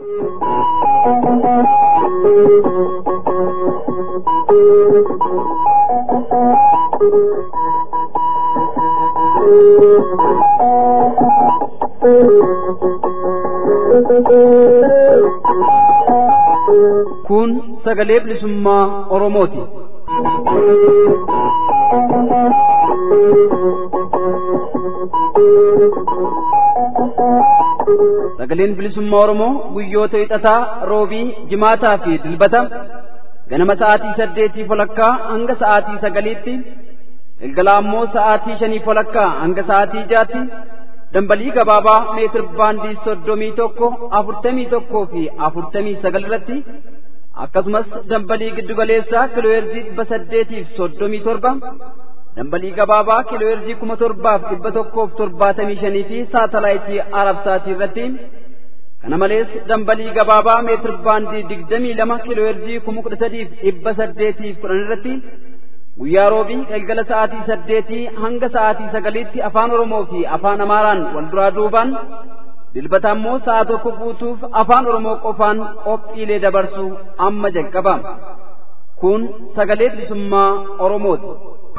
Kun sagalee bilisummaa Oromooti. Sagaleen bilisummaa Oromoo guyyoota hixataa, roobii, jimaataa fi dilbata ganama sa'aatii saddeetii walakkaa hanga sa'aatii sagaliitti galgala ammoo sa'aatii shanii walakkaa hanga sa'aatii jaatti dambalii gabaabaa meetir baandii soddomii tokko afurtamii tokkoo fi afurtamii sagal irratti akkasumas dambalii giddugaleessaa kiilooheerzii dhibba saddeetiif soddomii torba dambalii gabaabaa kiilooheerzii kuma torbaaf dhibba tokkoof torbaatamii shanii fi saatalaayitii arabsaatii irratti kana malees dambalii gabaabaa meetir baandii digdamii lama kiilooheerzii kuma kudha sadiif dhibba saddeetiif kudhan irratti guyyaa roobii galgala sa'aatii saddeetii hanga sa'aatii sagaliitti afaan oromoo fi afaan amaaraan wal duraa duubaan dilbata ammoo sa'a tokko guutuuf afaan oromoo qofaan qophiilee dabarsu amma jalqaba kun sagalee bilisummaa oromooti.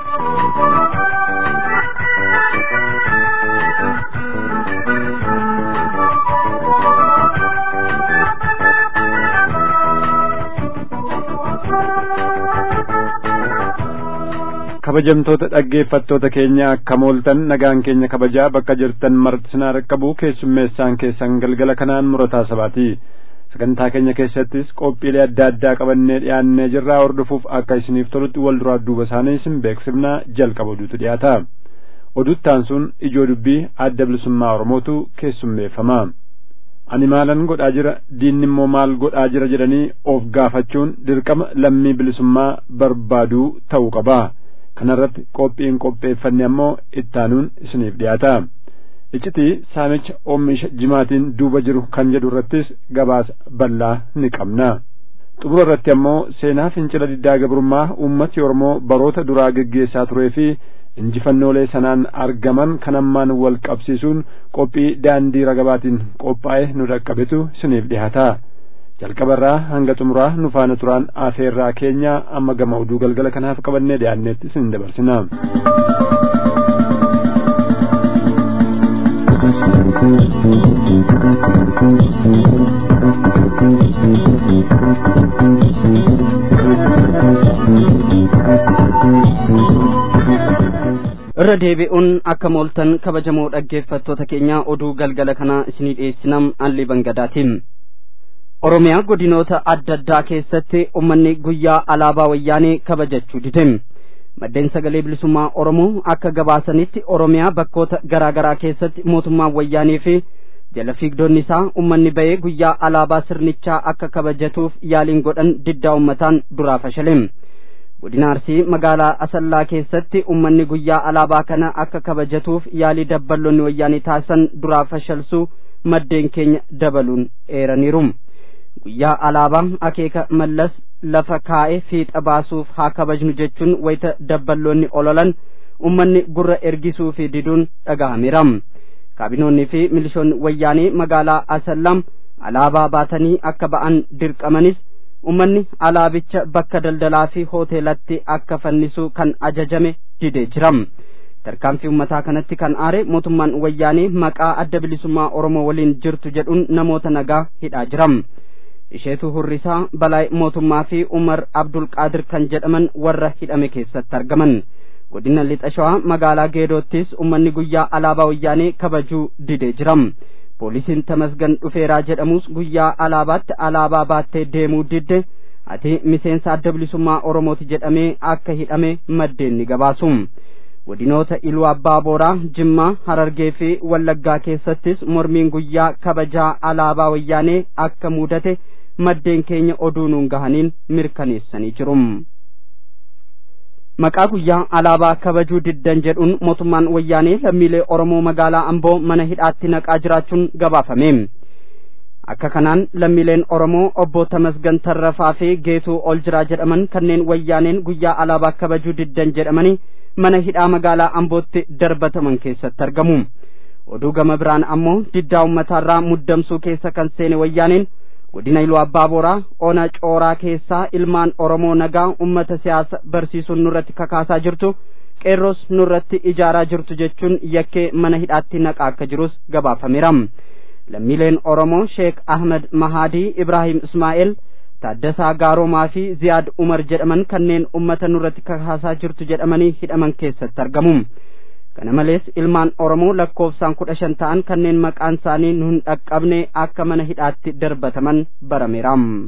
kabajamtoota dhaggeeffattoota keenya akka mooltan nagaan keenya kabajaa bakka jirtan marti sinaa dhaqqabu keessummeessaan keessan galgala kanaan murataa sabaati sagantaa keenya keessattis qophiilee adda addaa qabannee dhiyaannee jirraa hordofuuf akka isiniif tolutti wal duraa duuba isaanii isin beeksifnaa jalqaba oduutu dhiyaata oduttaan sun ijoo dubbii adda bilisummaa oromootu keessummeeffama ani maalan godhaa jira diinni immoo maal godhaa jira jedhanii of gaafachuun dirqama lammii bilisummaa barbaaduu ta'uu qaba kanarratti qophiin qopheeffanne ammoo ittaanuun isiniif dhiyaata iccitii saamicha oomisha jimaatiin duuba jiru kan jedhu irrattis gabaasa bal'aa ni qabna xumura irratti ammoo seenaa fincila diddaa gabrummaa uummati oromoo baroota duraa geggeessaa turee fi injifannoolee sanaan argaman kan ammaan wal qabsiisuun qophii daandii ragabaatiin qophaa'e nu dhaqqabetu isiniif dhiyaata jalqabarraa hanga xumuraa nu faana turaan afeerraa keenya amma gama oduu galgala kanaaf qabannee dhiyaanneetti isin dabarsina. irra deebi'uun akka mooltan kabajamoo dhaggeeffattoota keenya oduu galgala kanaa isinii dhiyeessinam alli bangadaatiin oromiyaa godinoota adda addaa keessatti ummanni guyyaa alaabaa wayyaanee kabajachuu dide maddeen sagalee bilisummaa oromoo akka gabaasanitti oromiyaa bakkoota garaa garaa keessatti mootummaan wayyaanee fi jala fiigdonni isaa ummanni ba'ee guyyaa alaabaa sirnichaa akka kabajatuuf yaaliin godhan diddaa ummataan duraa fashale godina arsii magaalaa asallaa keessatti ummanni guyyaa alaabaa kana akka kabajatuuf yaalii dabballoonni wayyaanii taasisan duraa fashalsuu maddeen keenya dabaluun eeraniiru guyyaa alaabaa akeeka mallas lafa kaa'e fiixa baasuuf haa kabajnu jechuun wayita dabballoonni ololan ummanni gurra ergisuu fi diduun dhagahameera kaabinoonni fi milishoonni wayyaanii magaalaa asallam alaabaa baatanii akka ba'an dirqamanis ummanni alaabicha bakka daldalaa fi hoteelatti akka fannisu kan ajajame didee jira tarkaanfii ummataa kanatti kan aare mootummaan wayyaanee maqaa adda bilisummaa oromoo waliin jirtu jedhuun namoota nagaa hidhaa jira isheetu hurrisaa balaay mootummaa fi umar abdul qaadir kan jedhaman warra hidhame keessatti argaman godina lixa shawaa magaalaa geedoottis ummanni guyyaa alaabaa wayyaanee kabajuu didee jira poolisiin tamasgan dhufeeraa jedhamus guyyaa alaabaatti alaabaa baattee deemuu didde ati miseensa adda bilisummaa oromooti jedhamee akka hidhame maddeen ni gabaasu godinoota iluu abbaa booraa jimmaa harargee fi wallaggaa keessattis mormiin guyyaa kabajaa alaabaa wayyaanee akka mudate maddeen keenya oduu nuun gahaniin mirkaneessanii jiru maqaa guyyaa alaabaa kabajuu diddan jedhuun mootummaan wayyaanee lammiilee oromoo magaalaa amboo mana hidhaatti naqaa jiraachuun gabaafame akka kanaan lammiileen oromoo obbo tamasgan tarrafaa fi geetuu ol jiraa jedhaman kanneen wayyaaneen guyyaa alaabaa kabajuu diddan jedhamanii mana hidhaa magaalaa ambootti darbataman keessatti argamu oduu gama biraan ammoo diddaa ummataarraa muddamsuu keessa kan seene wayyaaneen godina iluu abbaa boraa ona cooraa keessaa ilmaan oromoo nagaa ummata siyaasa barsiisuun nurratti kakaasaa jirtu qeerroos nurratti ijaaraa jirtu jechuun yakkee mana hidhaatti naqaa akka jirus gabaafameera lammiileen oromoo sheek ahmed mahaadii ibraahim ismaa'eel taaddasaa gaaroomaa fi ziyaad umar jedhaman kanneen ummata nurratti kakaasaa jirtu jedhamanii hidhaman keessatti argamu kana malees ilmaan oromoo lakkoofsaan kudha shan ta'an kanneen maqaan isaanii nu hin dhaqqabne akka mana hidhaatti darbataman barameera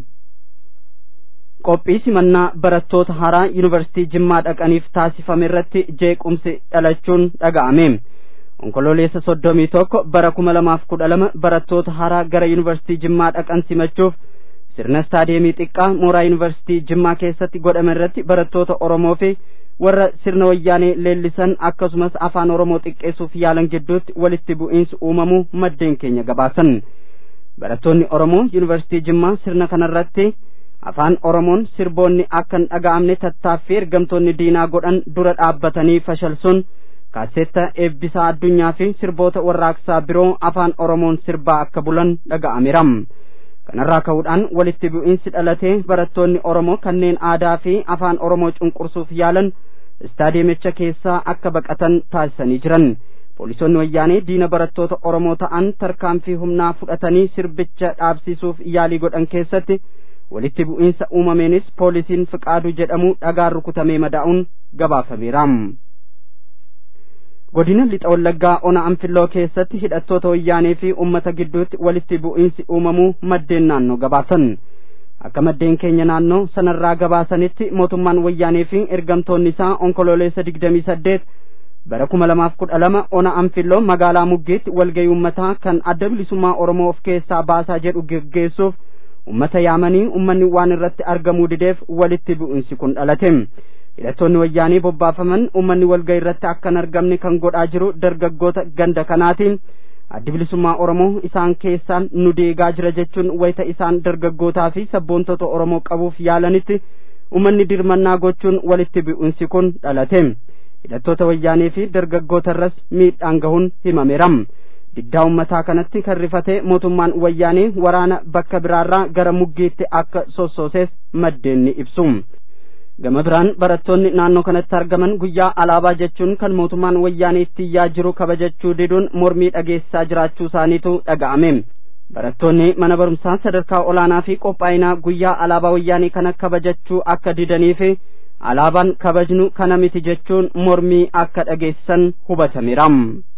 qophii simannaa barattoota haaraa yuunivarsiitii jimmaa dhaqaniif taasifame irratti jeequmsi dhalachuun dhaga'ame onkololeessa soddomii tokko bara kuma lamaaf kudha lama barattoota haaraa gara yuunivarsiitii jimmaa dhaqan simachuuf sirna istaadiyeemii xiqqaa mooraa yuunivarsiitii jimmaa keessatti godhame irratti barattoota oromoo fi warra sirna wayyaanee leellisan akkasumas afaan oromoo xiqqeessuuf yaalan gidduutti walitti bu'iinsi uumamuu maddeen keenya gabaasan barattoonni oromoo yuunivarsiitii jimmaa sirna kanarratti afaan oromoon sirboonni akka hin dhaga'amne tattaaffii ergamtoonni diinaa godhan dura dhaabbatanii fashalsuun kaaseetta eebbisaa addunyaa fi sirboota warraaqsaa biroo afaan oromoon sirbaa akka bulan dhaga'ameera kanarraa ka'uudhaan walitti bu'iinsi dhalatee barattoonni oromoo kanneen aadaa fi afaan oromoo cunqursuuf yaalan istaadiyeemicha keessaa akka baqatan taasisanii jiran poolisoonni wayyaanee diina barattoota oromoo ta'an tarkaanfii humnaa fudhatanii sirbicha dhaabsisuuf yaalii godhan keessatti walitti bu'iinsa uumameenis poolisiin fiqaaduu jedhamu dhagaan rukutamee madaa'uun gabaafameera godina lixa wallaggaa ona anfilloo keessatti hidhattoota wayyaanee fi ummata gidduutti walitti bu'iinsi uumamuu maddeen naannoo gabaasan akka maddeen keenya naannoo sanarraa gabaasanitti mootummaan wayyaanee fi ergamtoonni isaa onkololeessa digdamii saddeet bara kuma lamaaf kudha lama ona anfilloo magaalaa muggiitti walgayii ummataa kan adda bilisummaa oromoo of keessaa baasaa jedhu geggeessuuf ummata yaamanii ummanni waan irratti argamuu dideef walitti bu'iinsi kun dhalate hidhattoonni wayyaanii bobbaafaman ummanni walgayii irratti akka hin argamne kan godhaa jiru dargaggoota ganda kanaatiin addi bilisummaa oromoo isaan keessaan nu deegaa jira jechuun wayita isaan dargaggootaa fi sabboontota oromoo qabuuf yaalanitti ummanni dirmannaa gochuun walitti bu'iinsi kun dhalate hidhattoota wayyaanii fi dargaggoota irras miidhaan gahuun himameera diddaa ummataa kanatti kan rifate mootummaan wayyaanii waraana bakka biraarraa gara muggiitti akka sossoosees maddeen ni ibsu gama biraan barattoonni naannoo kanatti argaman guyyaa alaabaa jechuun kan mootummaan wayyaanii itti iyyaa jiru kabajachuu diduun mormii dhageessisaa jiraachuu isaaniitu dhaga'ame barattoonni mana barumsaa sadarkaa olaanaa fi qophaa'inaa guyyaa alaabaa wayyaanii kana kabajachuu akka didanii fi alaabaan kabajnu kana miti jechuun mormii akka dhageessisan hubatameera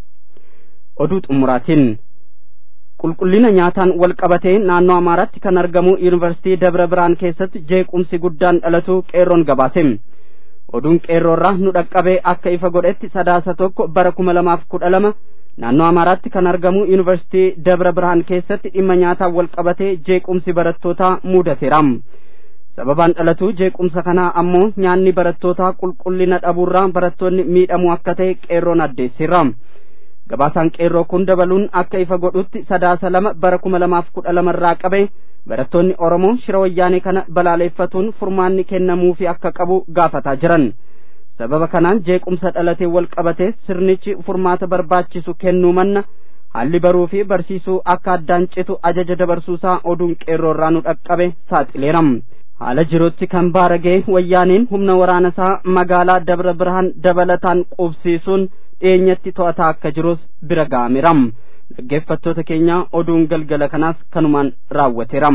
oduu xumuraatiin qulqullina nyaataan wal qabatee naannoo amaaraatti kan argamu yuunivarsiitii dabra biraan keessatti jeequmsi guddaan dhalatu qeerroon gabaase oduun qeerroorraa nu dhaqqabee akka ifa godhetti sadaasa tokko bara kuma lamaaf kudha lama naannoo amaaraatti kan argamu yuunivarsiitii dabra biraan keessatti dhimma nyaataan wal qabatee jeequmsi barattootaa mudateera sababaan dhalatu jeequmsa kanaa ammoo nyaanni barattootaa qulqullina dhabuurraa barattoonni miidhamuu akka ta'e qeerroon addeessiira gabaasaan qeerroo kun dabaluun akka ifa godhutti sadaasa lama bara kuma lamaaf kudha lamarraa qabe barattoonni oromoo shira wayyaanee kana balaaleeffatuun furmaanni kennamuufi akka qabu gaafataa jiran sababa kanaan jeequmsa dhalatee wal qabate sirnichi furmaata barbaachisu kennuu manna haalli baruu fi barsiisuu akka addaan citu ajaja dabarsuusaa oduun qeerroorraa nu dhaqqabe saaxileera haala jirutti kan baaragee wayyaaniin humna waraanasaa magaalaa dabra birhaan dabalataan qubsiisuun dhiyeenyatti to'ataa akka jirus bira ga'ameera dhaggeeffattoota keenya oduun galgala kanaas kanumaan raawwateera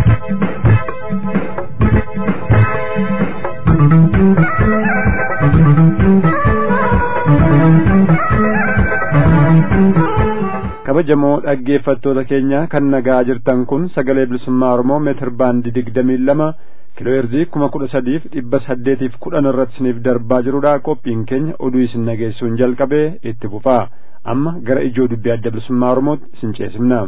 kabajamoo dhaggeeffattoota keenya kan nagaa jirtan kun sagalee bilisummaa oromoo meetir baandii digdamii lama kiilooheerzii kuma kudha sadiif dhibba saddeetiif kudhan irratti isiniif darbaa jirudha qophiin keenya oduu isin nageessuun jalqabee itti fufaa amma gara ijoo dubbii adda bilisummaa oromootti isin ceesifna.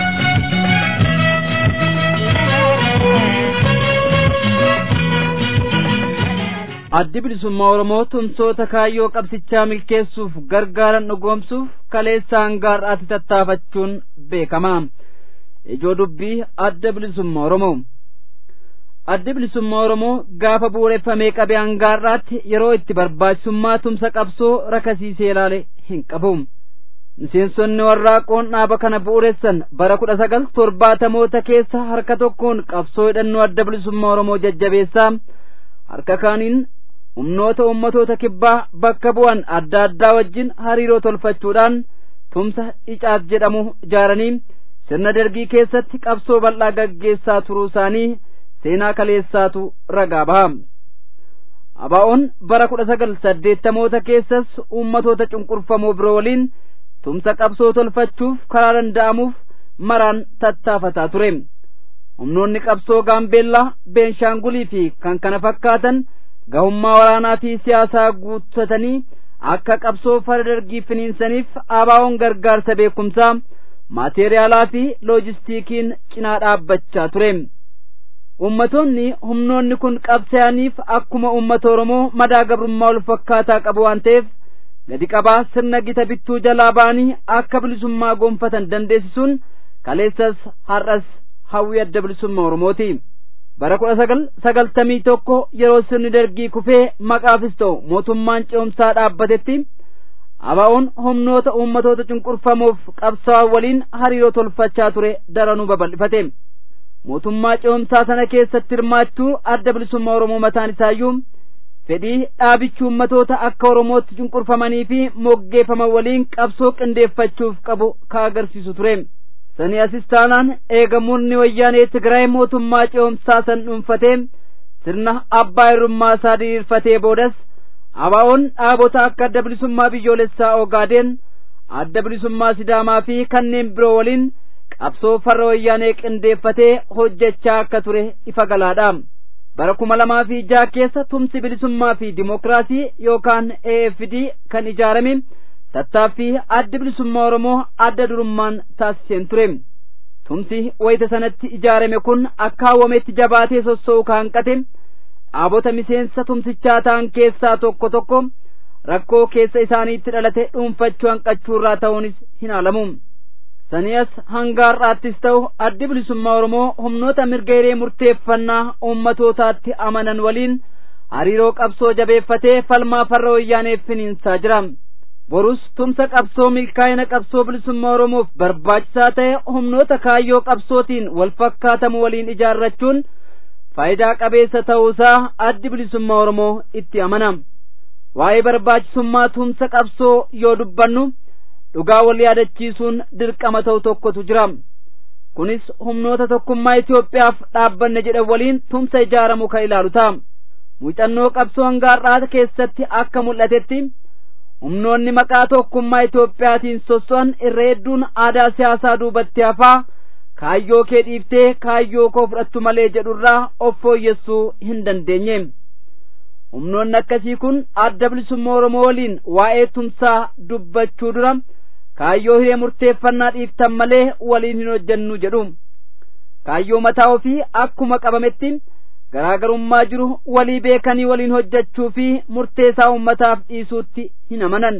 addi bilisummaa oromoo tumsoota kaayyoo qabsichaa milkeessuuf gargaaran dhugoomsuuf kaleessa hangaar'aatti tattaafachuun beekama ijoo dubbii adda bilisummaa oromoo addi bilisummaa oromoo gaafa bu'uureffamee qabe hangaar'aatti yeroo itti barbaachisummaa tumsa qabsoo rakasiisee ilaale hin qabu miseensonni warraaqoon dhaaba kana bu'uuressan bara kudha sagal torbaatamoota keessa harka tokkoon qabsoo hidhannoo adda bilisummaa oromoo jajjabeessaa harka kaaniin humnoota ummatoota kibbaa bakka bu'an adda addaa wajjin hariiroo tolfachuudhaan tumsa icaat jedhamu ijaaranii sirna dargii keessatti qabsoo bal'aa gaggeessaa turuu isaanii seenaa kaleessaatu ragaa baha abaa'oon bara kudha sagal saddeettamoota keessas ummatoota cunqurfamoo biroo waliin tumsa qabsoo tolfachuuf karaa danda'amuuf maraan tattaafataa ture humnoonni qabsoo gaambeellaa beenshaangulii fi kan kana fakkaatan gahummaa waraanaa fi siyaasaa guuttatanii akka qabsoo fara dargii finiinsaniif abaa'oon gargaarsa beekumsaa maateeriyaalaa fi loojistiikiin cinaa dhaabbachaa ture ummatoonni humnoonni kun qabsaa'aniif akkuma ummata oromoo madaa gabrummaa wal fakkaataa qabu waan ta'eef gadi qabaa sirna gita bittuu jalaa ba'anii akka bilisummaa gonfatan dandeessisuun kaleessas har'as hawwii adda bilisummaa oromooti bara kudha sagal sagaltamii tokko yeroo sirni dargii kufee maqaafis ta'u mootummaan ce'umsaa dhaabbatetti abaa'oon humnoota uummatoota cunqurfamoof qabsaa'an waliin hariiroo tolfachaa ture daranuu babal'ifate mootummaa ce'umsaa sana keessatti hirmaachuu adda bilisummaa oromoo mataan isaayyuu fedhii dhaabichi uummatoota akka oromootti cunqurfamanii fi moggeeffaman waliin qabsoo qindeeffachuuf qabu ka agarsiisu ture sanii asis taanaan eegamuunni wayyaanee tigraay mootummaa ce'umsaa san dhuunfatee sirna abbaa irrummaa isaa diriirfatee boodas abaa'oon dhaabota akka adda bilisummaa biyyoolessaa ogaadeen adda bilisummaa sidaamaa fi kanneen biroo waliin qabsoo farra wayyaanee qindeeffatee hojjechaa akka ture ifa galaadha bara kuma lamaa fi jaha keessa tumsi bilisummaa fi dimokiraasii yookaan AFD kan ijaarame tattaaffii addi bilisummaa oromoo adda durummaan taasiseen ture tumsi wayita sanatti ijaarame kun akka hawwametti jabaatee sossoo'u kaanqate dhaabota miseensa tumsichaa ta'an keessaa tokko tokko rakkoo keessa isaaniitti dhalate dhuunfachuu hanqachuurraa ta'uunis hin haalamu sanias hanga har'aattis ta'u addi bilisummaa oromoo humnoota mirga hiree murteeffannaa ummatootaatti amanan waliin hariiroo qabsoo jabeeffatee falmaa farra wayyaaneef finiinsaa jira borus tumsa qabsoo milkaa'ina qabsoo bilisummaa oromoof barbaachisaa ta'e humnoota kaayyoo qabsootiin wal fakkaatamu waliin ijaarrachuun faayidaa qabeessa ta'uusaa addi bilisummaa oromoo itti amana waa'ee barbaachisummaa tumsa qabsoo yoo dubbannu dhugaa wal yaadachiisuun dirqama ta'u tokkotu jira kunis humnoota tokkummaa Itoophiyaaf dhaabbanne jedhan waliin tumsa ijaaramu kan ilaalu ta'a muuxannoo qabsoo hangaarraa keessatti akka mul'atetti humnoonni maqaa tokkummaa Itoophiyaatiin sosso'an irra hedduun aadaa siyaasaa duubatti hafaa kaayyoo kee dhiiftee kaayyoo koo fudhattu malee jedhurraa of fooyyessuu hin dandeenye humnoonni akkasii kun adda bilisummaa Oromoo waliin waa'ee tumsaa dubbachuu dura kaayyoo hiree murteeffannaa dhiiftan malee waliin hin hojjennu jedhu kaayyoo mataa ofii akkuma qabametti garaagarummaa jiru walii beekanii waliin hojjechuu fi murteessaa ummataaf dhiisuutti hin amanan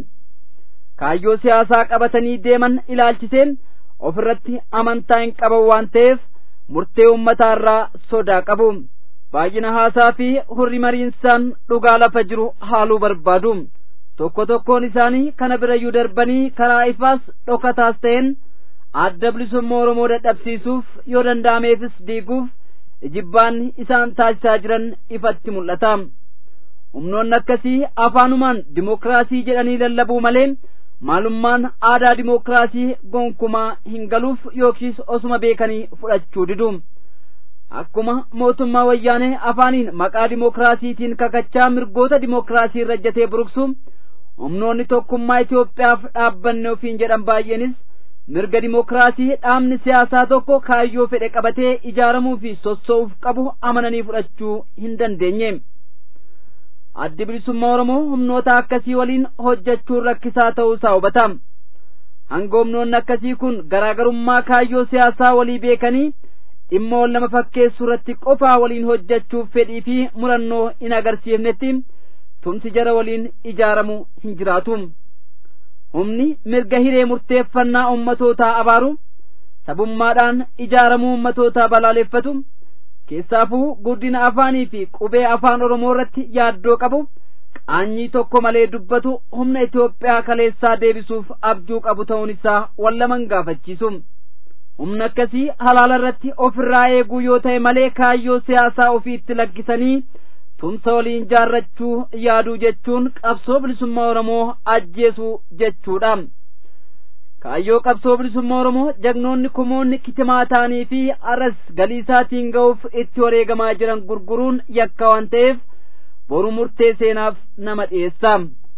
kaayyoo siyaasaa qabatanii deeman ilaalchisee ofirratti amantaa hin qaban waan ta'eef murtee ummataarraa sodaa qabu baay'ina haasaa fi hurri mariinsaan dhugaa lafa jiru haaluu barbaadu tokko tokkoon isaanii kana birayyuu darbanii karaa ifaas dhokataas ta'een adda bilisummaa oromoo dadhabsiisuuf yoo danda'ameefis diiguuf ijibbaan isaan taasisaa jiran ifatti mul'ata humnoonni akkasii afaanumaan dimokiraasii jedhanii lallabuu malee maalummaan aadaa dimokiraasii gonkumaa hin galuuf yookiis osuma beekanii fudhachuu didu akkuma mootummaa wayyaanee afaaniin maqaa dimokiraasiitiin kakachaa mirgoota dimokiraasii irra ejjatee buruqsu humnoonni tokkummaa Itoophiyaaf dhaabbanne ofiin jedhan baay'eenis mirga dimokiraasii dhaabni siyaasaa tokko kaayyoo fedhe qabatee ijaaramuu fi sossoo'uuf qabu amananii fudhachuu hin dandeenye. addi bilisummaa Oromoo humnoota akkasii waliin hojjechuun rakkisaa ta'uusaa hubata. Hanga humnoonni akkasii kun garaagarummaa kaayyoo siyaasaa walii beekanii dhimma wal nama fakkeessuu irratti qofaa waliin hojjechuuf fedhii fi murannoo hin agarsiifnetti tumsi jara waliin ijaaramu hin jiraatu. Humni mirga hiree murteeffannaa ummatootaa abaaru sabummaadhaan ijaaramuu ummatootaa balaaleffatu. keessaafuu guddina afaanii fi qubee afaan oromoo irratti yaaddoo qabu qaanyii tokko malee dubbatu humna Itoophiyaa kaleessaa deebisuuf abjuu qabu ta'uun isaa wallaman gaafachiisu. Humna akkasii halaala irratti ofirraa eeguu yoo ta'e malee kaayyoo siyaasaa ofiitti lakkisanii tumsa waliin jaarrachuu yaaduu jechuun qabsoo bilisummaa Oromoo ajjeesuu jechuudha. Kaayyoo qabsoo bilisummaa Oromoo jagnoonni kumoonni kitimaa ta'anii fi arras galii isaatiin ga'uuf itti wareegamaa jiran gurguruun yakka waan ta'eef boru murtee seenaaf nama dhiyeessa.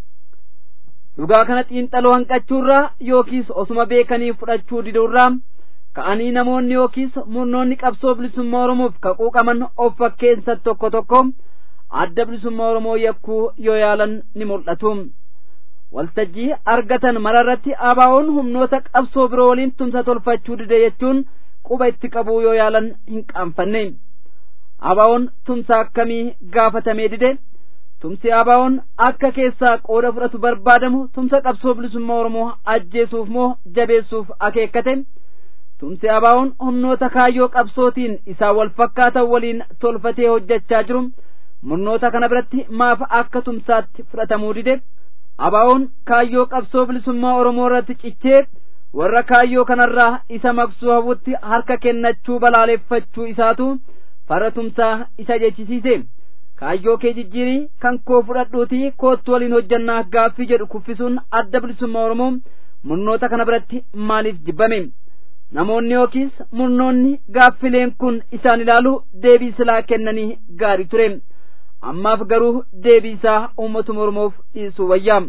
Dhugaa kana xiinxaloo hanqachuurraa yookiis osuma beekanii fudhachuu diduurraa ka'anii namoonni yookiis murnoonni qabsoo bilisummaa Oromoof kaquuqaman of fakkeensa tokko tokko adda bilisummaa Oromoo yakkuu yoo yaalan ni mul'atu. Waltajjii argatan mararratti ABO'n humnoota qabsoo biroo waliin tumsa tolfachuu dide jechuun quba itti qabuu yoo yaalan hin qaanfanne. ABO'n tumsa akkamii gaafatamee dide? Tumsi ABO'n akka keessaa qooda fudhatu barbaadamu tumsa qabsoo bilisummaa Oromoo ajjeesuuf moo jabeessuuf akeekkate? Tumsi ABO'n humnoota kaayyoo qabsootiin isaa wal fakkaatan waliin tolfatee hojjechaa jiru murnoota kana biratti maaf akka tumsaatti fudhatamuu dide? ABO'n kaayyoo qabsoo bilisummaa Oromoo irratti cichee warra kaayyoo kanarraa isa maqsuu hawwutti harka kennachuu balaaleffachuu isaatu fara tumsaa isa jechisiise. Kaayyoo kee jijjiirii kan koo fudhadhuutii koottu waliin hojjannaa gaaffii jedhu kuffisuun adda bilisummaa Oromoo murnoota kana biratti maaliif jibbame? Namoonni yookiis murnoonni gaaffileen kun isaan ilaalu deebii silaa kennanii gaarii ture. ammaaf garuu deebii isaa uummatuma Oromoof dhiisuu wayyaa.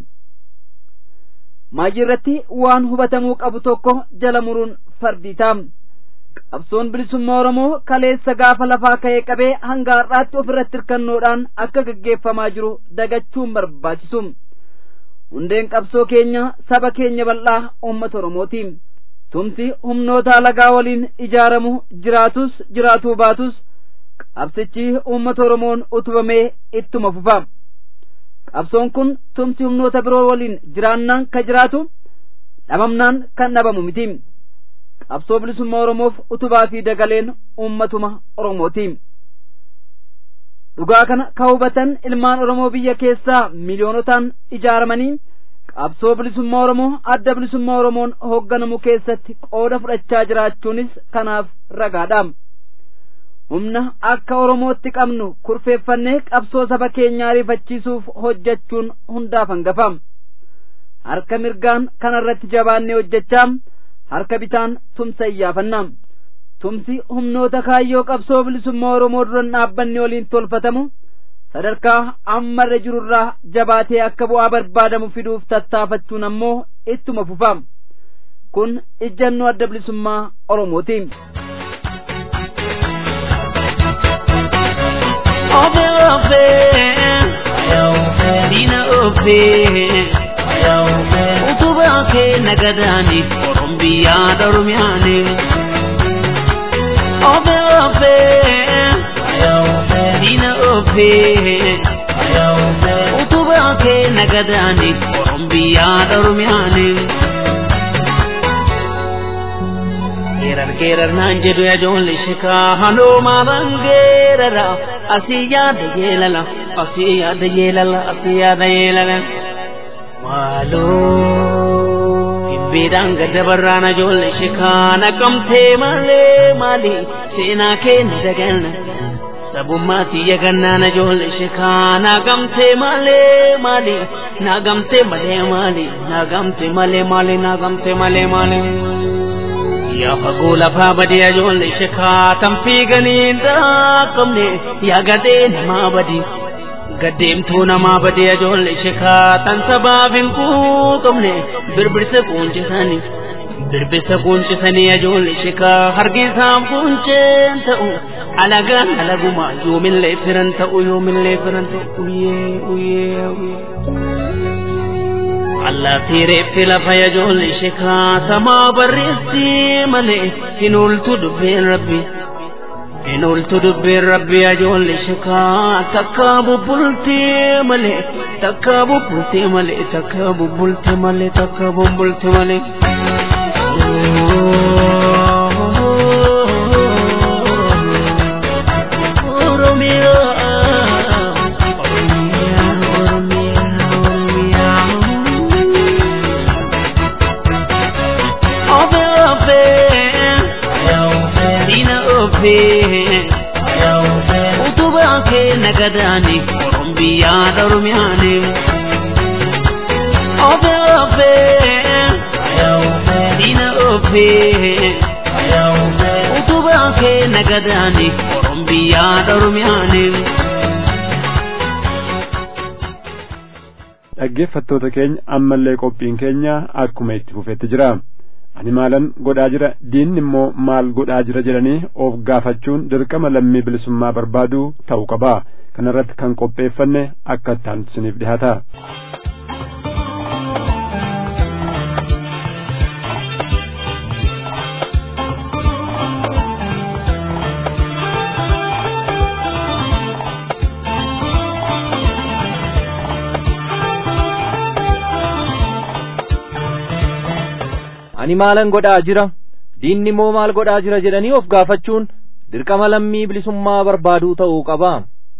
Maayii irratti waan hubatamuu qabu tokko jala muruun fardii ta'a. Qabsoon bilisummaa Oromoo kaleessa gaafa lafaa ka'ee qabee hanga har'aatti ofirratti hirkannoodhaan akka gaggeeffamaa jiru dagachuun barbaachisu. Hundeen qabsoo keenya saba keenya bal'aa uummata Oromooti. Tumsi humnoota alagaa waliin ijaaramu jiraatus jiraatuu baatus qabsichi uummata Oromoon utubamee ittuma fufa. Qabsoon kun tumsi humnoota biroo waliin jiraannaan kan jiraatu dhabamnaan kan dhabamu miti. Qabsoo bilisummaa Oromoof utubaa fi dagaleen uummatuma Oromooti. Dhugaa kana kan hubatan ilmaan Oromoo biyya keessaa miliyoonotaan ijaaramanii qabsoo bilisummaa Oromoo adda bilisummaa Oromoon hoogganamu keessatti qooda fudhachaa jiraachuunis kanaaf ragaadha. humna akka Oromootti qabnu kurfeeffannee qabsoo saba keenyaa ariifachiisuuf hojjechuun hundaaf hangafa. Harka mirgaan kanarratti jabaannee hojjechaa harka bitaan tumsa iyyaafanna. Tumsi humnoota kaayyoo qabsoo bilisummaa Oromoo duran dhaabbanne waliin tolfatamu sadarkaa ammarra jirurraa jabaatee akka bu'aa barbaadamu fiduuf tattaafachuun ammoo ittuma fufa. Kun ijjannoo adda bilisummaa Oromooti. ofe ofe dina ofe utuba ke nagadani orombiya darumyane ofe ofe dina ofe utuba ke nagadani orombiya darumyane geerar geerar naan jedhu yajoolli shikaa hanoo maaban geerara asii yaada yeelala asii yaada yeelala asii yaada yeelala maaloo dhibbeedhaan gadda barraan ajoolli shikaa naqamtee malee maali seenaa keenya dagalna sabummaati yagannaan ajoolli shikaa naqamtee malee maali naqamtee malee maali naqamtee malee maali naqamtee malee maali. yaa fagoo lafaa badee ajoollee shekaa tan fiiganii dhaaqamne yaa gadee namaa badii gaddeemtuu namaa badee ajoollee shekaa tan sabaaf hin quuqamne birbirsa quuncisanii birbirsa quuncisanii ajoollee shekaa hargisaaf quunceen ta'u alagaan alaguma yoomillee firan ta'u yoomillee firan ta'u uyyee uyyee uyyee. Allah fireetti lafa yajoolli shekaa samaa barreessi malee hin ooltu dubbeen rabbi hin ooltu dubbeen rabbi yajoolli shekaa takka bubbulti malee takka bubbulti malee takka bubbulti malee takka bubbulti malee. Oromiyaa Oromiyaa Oromiyaa nagadaani orombiyaa dhorumiyaani. Ofe ofe diina ofe utubaa kee nagadaani orombiyaa dhorumiyaani. dhaggeeffattoota keenya ammallee qophiin keenya akkuma itti fufetti jira ani maalan godhaa jira diinni immoo maal godhaa jira jedhanii of gaafachuun dirqama lammii bilisummaa barbaaduu ta'uu qaba kanarratti kan qopheeffanne akka itti isiniif dhihaata. ani maalan godhaa jira diinni immoo maal godhaa jira jedhanii of gaafachuun dirqama lammii bilisummaa barbaaduu ta'uu qaba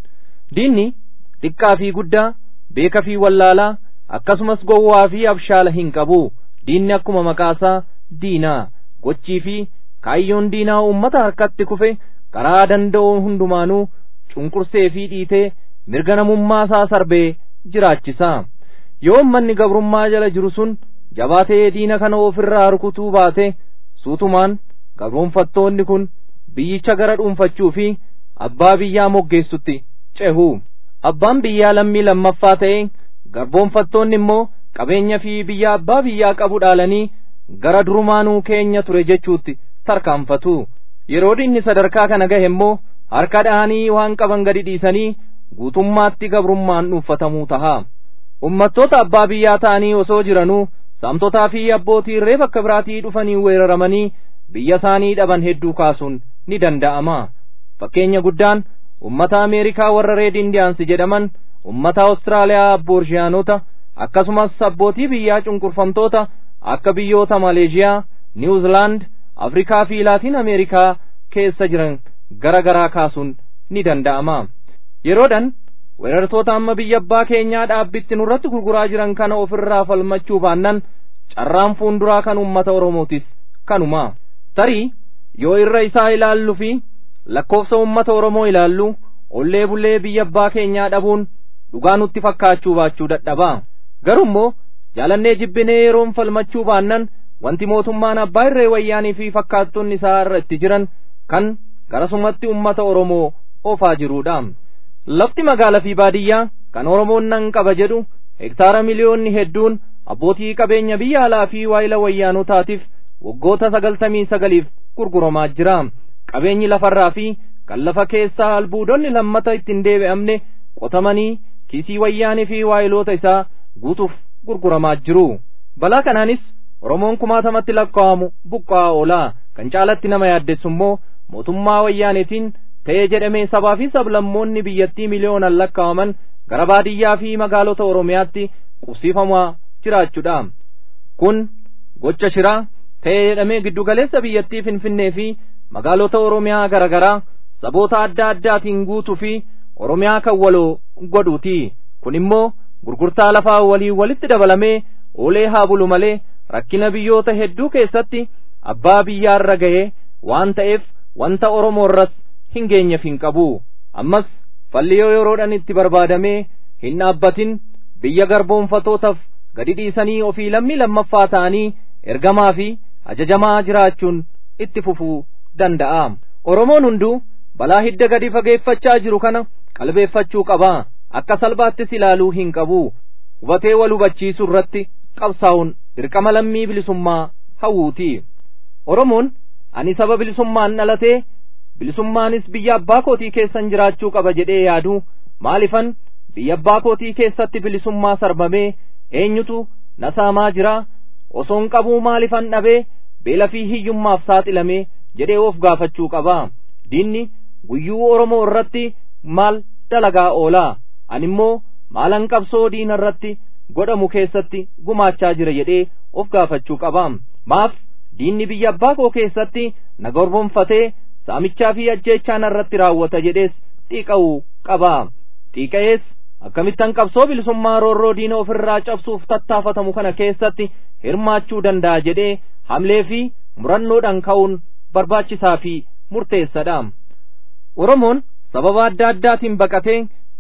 diinni xiqqaa fi guddaa beeka fi wallaalaa akkasumas gowwaa fi abshaala hin qabu diinni akkuma maqaasaa diinaa gochii fi kaayyoon diinaa uummata harkatti kufe karaa danda'u hundumaanuu cunqursee fi dhiitee mirga namummaa isaa sarbee jiraachisa yoo ummanni gabrummaa jala jiru sun jabaatee diina kana ofirraa rukutuu baate suutumaan gabroonfattoonni kun biyyicha gara dhuunfachuu fi abbaa biyyaa moggeessutti cehu abbaan biyyaa lammii lammaffaa ta'e garboonfattoonni immoo qabeenya fi biyya abbaa biyyaa qabu dhaalanii gara durumaanuu keenya ture jechuutti tarkaanfatu yeroo diinni sadarkaa kana gahe immoo harka dhahanii waan qaban gadi dhiisanii guutummaatti gabrummaan dhuunfatamuu taha ummattoota abbaa biyyaa ta'anii osoo jiranuu saamtotaa fi abbootii irree bakka biraatii dhufanii weeraramanii biyya isaanii dhaban hedduu kaasuun ni danda'ama fakkeenya guddaan ummata ameerikaa warra reed indiyaansi jedhaman ummata awustiraaliyaa aboorshiyaanota akkasumas abbootii biyyaa cunqurfamtoota akka biyyoota maleeshiyaa niwuzilaand afrikaa fi laatiin ameerikaa keessa jiran gara garaa kaasuun ni danda'ama yeroodhan weerartoota amma biyya abbaa keenyaa dhaabbitti nurratti gurguraa jiran kana ofirraa falmachuu baannan carraan fuunduraa kan ummata oromootis kanuma tarii yoo irra isaa ilaallu fi lakkoofsa ummata oromoo ilaallu ollee bullee biyya abbaa keenyaa dhabuun dhugaa nutti fakkaachuu baachuu dadhabaa garummoo jaalannee jibbinee yeroon falmachuu baannan wanti mootummaan abbaa irree wayyaanii fi fakkaattonni isaa irra itti jiran kan garasumatti ummata oromoo oofaa jiruudha lafti magaalaa fi baadiyyaa kan oromoon nan qaba jedhu hektaara miliyoonni hedduun abbootii qabeenya biyya alaa fi waayila wayyaanotaatiif waggoota sagaltamii sagaliif gurguramaa jira qabeenyi lafarraa fi kan lafa keessaa albuudonni lammata ittiin deebi'amne qotamanii kiisii wayyaanii fi waayiloota isaa guutuuf gurguramaa jiru balaa kanaanis oromoon kumaatamatti lakkaa'amu buqqa'aa oolaa kan caalatti nama yaaddessu immoo mootummaa wayyaaniitiin ta'ee jedhamee sabaa fi sablammoonni biyyattii miliyoonaan lakkaa'aman gara baadiyyaa fi magaalota oromiyaatti qubsiifamaa jiraachuudha kun gocha shiraa ta'ee jedhamee giddugaleessa biyyattii finfinnee fi magaalota oromiyaa gara garaa saboota adda addaatiin guutuu fi oromiyaa kan waloo godhuuti kun immoo gurgurtaa lafaa walii walitti dabalamee oolee haa bulu malee rakkina biyyoota hedduu keessatti abbaa biyyaarra ga'ee waan ta'eef wanta oromoorras hin geenyeef hin qabu ammas falli yoo yeroodhaan itti barbaadamee hin dhaabbatin biyya garboonfatootaaf gadi dhiisanii ofii lammii lammaffaa ta'anii ergamaa fi ajajamaa jiraachuun itti fufuu danda'a oromoon hunduu balaa hidda gadi fageeffachaa jiru kana qalbeeffachuu qaba akka salphaattis ilaaluu hin qabu hubatee wal hubachiisuu irratti qabsaa'uun dirqama lammii bilisummaa hawwuuti oromoon ani saba bilisummaan dhalatee bilisummaanis biyya abbaa kootii keessan jiraachuu qaba jedhee yaadu maalifan biyya abbaa kootii keessatti bilisummaa sarbamee eenyutu na saamaa jira osoon qabuu maalifan dhabee beela fi hiyyummaaf saaxilamee jedhee of gaafachuu qaba diinni guyyuu oromoo irratti maal dalagaa oolaa ani immoo maalan qabsoo diina irratti godhamu keessatti gumaachaa jira jedhee of gaafachuu qaba maaf diinni biyya abbaa koo keessatti na gorbonfatee saamichaa fi ajjeechaan irratti raawwata jedhees xiiqa'uu qaba xiiqa'ees akkamittan qabsoo bilisummaa roorroo diina ofirraa cabsuuf tattaafatamu kana keessatti hirmaachuu danda'a jedhee hamlee fi murannoodhaan ka'uun barbaachisaa fi murteessadha oromoon sababa adda addaatiin baqatee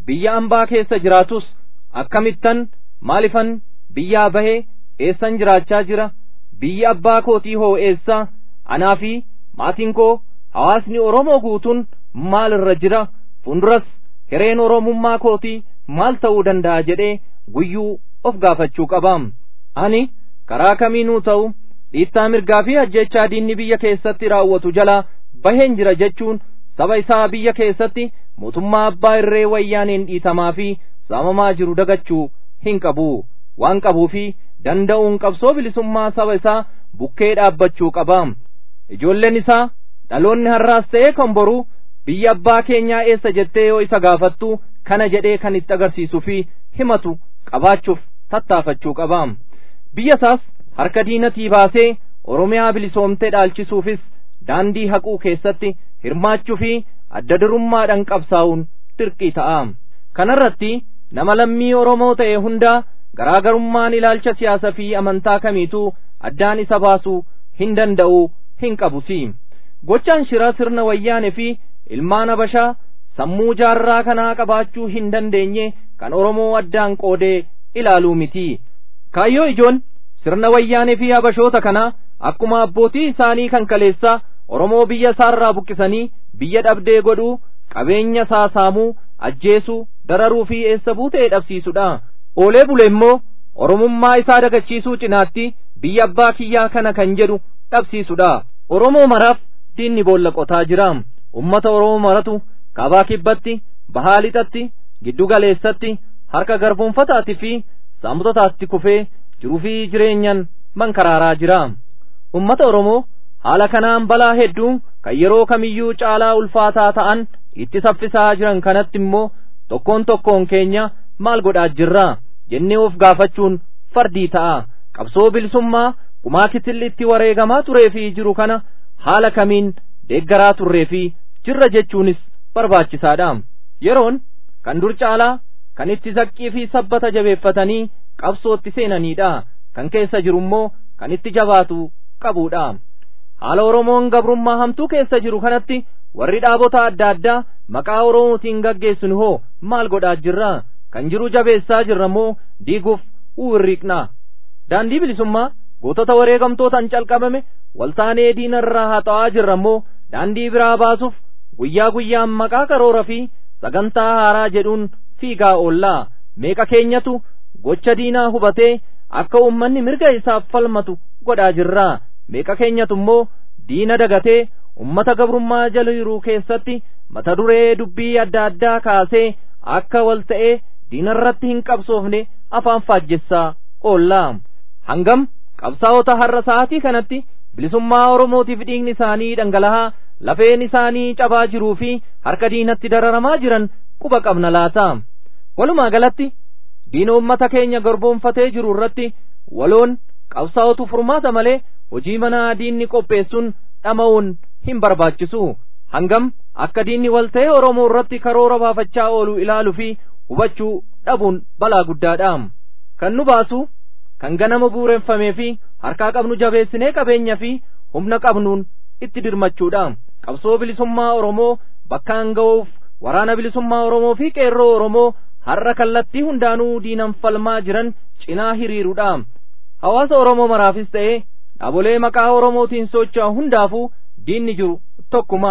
biyya ambaa keessa jiraatus akkamittan maalifan biyyaa bahee eessan jiraachaa jira biyyi abbaa kootii hoo eessa anaa fi maatiin koo hawaasni oromoo guutuun maal irra jira funduras hireen oromummaa kootii maal ta'uu danda'a jedhee guyyuu of gaafachuu qaba ani karaa kamiinuu ta'u dhiittaa mirgaa fi ajjechaa diinni biyya keessatti raawwatu jalaa baheen jira jechuun saba isaa biyya keessatti mootummaa abbaa irree wayyaaneen dhiitamaa fi saamamaa jiru dagachuu hin qabu waan qabuu fi danda'uun qabsoo bilisummaa saba isaa bukkee dhaabbachuu qaba ijoolleen isaa dhaloonni har'aas ta'ee kan boruu biyya abbaa keenyaa eessa jettee yoo isa gaafattu kana jedhee kan itti agarsiisuu fi himatu qabaachuuf tattaafachuu qaba biyya isaas harka diinatii baasee oromiyaa bilisoomtee dhaalchisuufis daandii haquu keessatti hirmaachuu fi adda durummaadhaan qabsaa'uun dirqii ta'a kanarratti nama lammii oromoo ta'e hundaa garaagarummaan ilaalcha siyaasa fi amantaa kamiituu addaan isa baasuu hin danda'u hin qabusi gochaan shiraa sirna wayyaane fi ilmaan habashaa sammuu jaarraa kanaa qabaachuu hin dandeenye kan oromoo addaan qoodee ilaaluu miti kaayyoo ijoon sirna wayyaanee fi habashoota kanaa akkuma abbootii isaanii kan kaleessaa oromoo biyya isaarraa buqqisanii biyya dhabdee godhuu qabeenya isaa saamuu ajjeesuu dararuu fi eessa buutee dhabsiisudha oolee bule immoo oromummaa isaa dagachiisuu cinaatti biyya abbaa kiyyaa kana kan jedhu dhabsiisudha oromoo maraaf diinni boolla qotaa jira ummata oromoo maratu kaabaa kibbatti bahaa lixatti giddu galeessatti harka garboonfataatti fi saamtotaatti kufee jiruu fi jireenyan mankaraaraa jira ummata oromoo haala kanaan balaa hedduu kan yeroo kamiyyuu caalaa ulfaataa ta'an itti saffisaa jiran kanatti immoo tokkoon tokkoon keenya maal godhaa jirra jennee of gaafachuun fardii ta'a qabsoo bilisummaa kumaa kitilli itti wareegamaa turee fi jiru kana haala kamiin deeggaraa turree fi jirra jechuunis barbaachisaadha yeroon kan dur caalaa kan itti zaqqii fi sabbata jabeeffatanii qabsootti seenaniidha kan keessa jiru immoo kan itti jabaatu qabuudha haala oromoon gabrummaa hamtuu keessa jiru kanatti warri dhaabota adda addaa maqaa oromootiin gaggeessinu hoo maal godhaa jirra kan jiru jabeessaa jirra moo diiguuf uwwirriiqna daandii bilisummaa gootota wareegamtootaan calqabame waltaanee diina irraa haxa'aa jirra moo daandii biraa baasuuf guyyaa guyyaan maqaa karoora fi sagantaa haaraa jedhuun fiigaa oollaa meeqa keenyatu gocha diinaa hubatee akka ummanni mirga isaaf falmatu godhaa jirra meeqa keenyatu immoo diina dagatee ummata gabrummaa jala jiru keessatti mata duree dubbii adda addaa kaasee akka wal ta'ee diinarratti hin qabsoofne afaan faajjessaa oollaa hangam qabsaa'ota har'a sa'aatii kanatti bilisummaa oromootiif dhiigni isaanii dhangala'aa lafeen isaanii cabaa jiruu fi harka diinatti dararamaa jiran quba qabna laata walumaa galatti diina ummata keenya garboonfatee jiru irratti waloon qabsaa'otu furmaata malee hojii manaa diinni qopheessuun dhama'uun hin barbaachisu hangam akka diinni wal ta'ee oromoo irratti karoora baafachaa oolu ilaaluu fi hubachuu dhabuun balaa guddaadha kan nu baasu kan ganama buureffamee fi harkaa qabnu jabeessinee qabeenya fi humna qabnuun itti dirmachuudha qabsoo bilisummaa oromoo bakkaan ga'uuf waraana bilisummaa oromoo fi qeerroo oromoo har'a kallattii hundaanuu diinan falmaa jiran cinaa hiriiruudha hawaasa oromoo maraafis ta'ee dhaabolee maqaa oromootiin socho'an hundaafuu diinni jiru tokkuma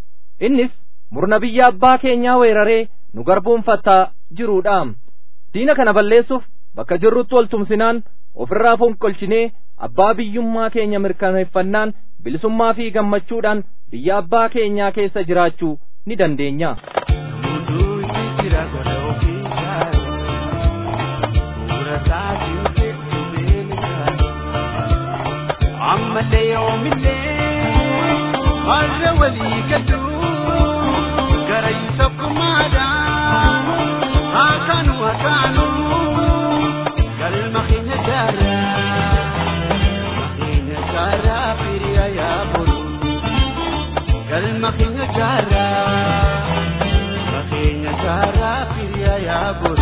innis murna biyya abbaa keenyaa weeraree nu garboonfataa jiruudha diina kana balleessuuf bakka jirrutti wal tumsinaan ofirraa fonqolchinee abbaa biyyummaa keenya mirkaneeffannaan bilisummaa fi gammachuudhaan biyya abbaa keenyaa keessa jiraachuu ni dandeenya. ammallee yoomillee har'a walii galuu gara tokkummaadhaan hakaanu hakaanu galma keenya jaaraa keenya jaaraa firiya yaabulu galma keenya jaaraa keenya jaaraa firiya yaabulu.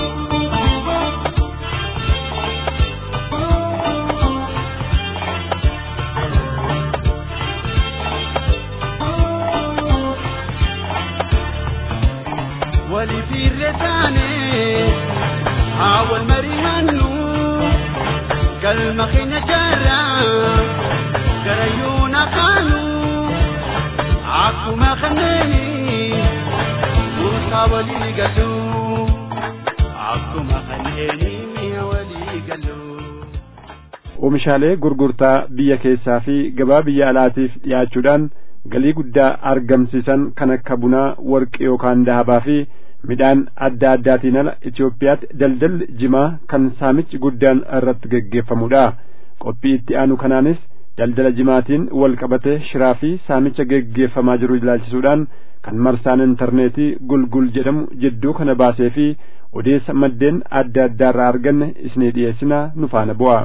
waliifirre taane haa wal mari'annu galma keenya jaarraa gara yoona kaanu akkuma kanneeni murtaa walii galu akkuma kanneeni walii galu. Oomishaalee gurgurtaa biyya keessaa fi gabaa biyya alaatiif dhiyaachuudhaan galii guddaa argamsiisan kan akka bunaa warqii yookaan dahabaa fi midhaan adda addaatiin ala Itoophiyaatti daldalli jimaa kan saamichi guddaan irratti geggeeffamudha. Qophii itti aanu kanaanis daldala jimaatiin wal qabate shiraa fi saamicha geggeeffamaa jiru ilaalchisuudhaan kan marsaan intarneetii gulgul jedhamu jidduu kana baasee fi odeessa maddeen adda addaarraa arganne isinii dhiyeessina nu faana bu'a.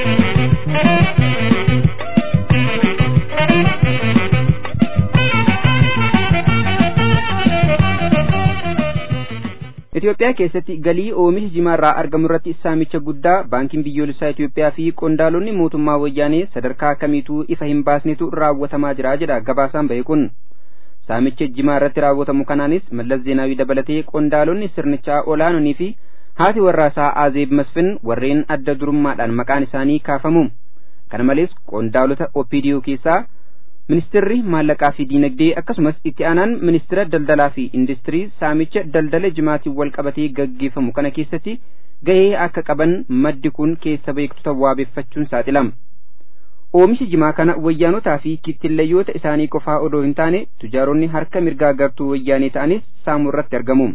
Itoophiyaa keessatti galii oomisha jimaarraa argamu irratti saamicha guddaa baankiin biyyoolessaa Itoophiyaa fi qondaalonni mootummaa wayyaanee sadarkaa kamiituu ifa hin baasnetu raawwatamaa jira jedha gabaasaan bahe kun. Saamicha jimaa irratti raawwatamu kanaanis Mallas Zeenaawii dabalatee qondaalonni sirnichaa olaanonii fi haati warraasaa Azeeb Masfin warreen adda durummaadhaan maqaan isaanii kaafamu. Kana malees qondaalota OPDO keessaa ministeerri maallaqaa fi diinagdee akkasumas itti aanaan ministeera daldalaa fi industirii saamicha daldala jimaatiin wal qabatee gaggeeffamu kana keessatti gahee akka qaban maddi kun keessa beektota waabeeffachuun saaxilama. Oomishi jimaa kana wayyaanotaa fi kittillayyoota isaanii qofaa odoo hin taane tujaaronni harka mirgaa gartuu wayyaanee ta'anis saamuu irratti argamu.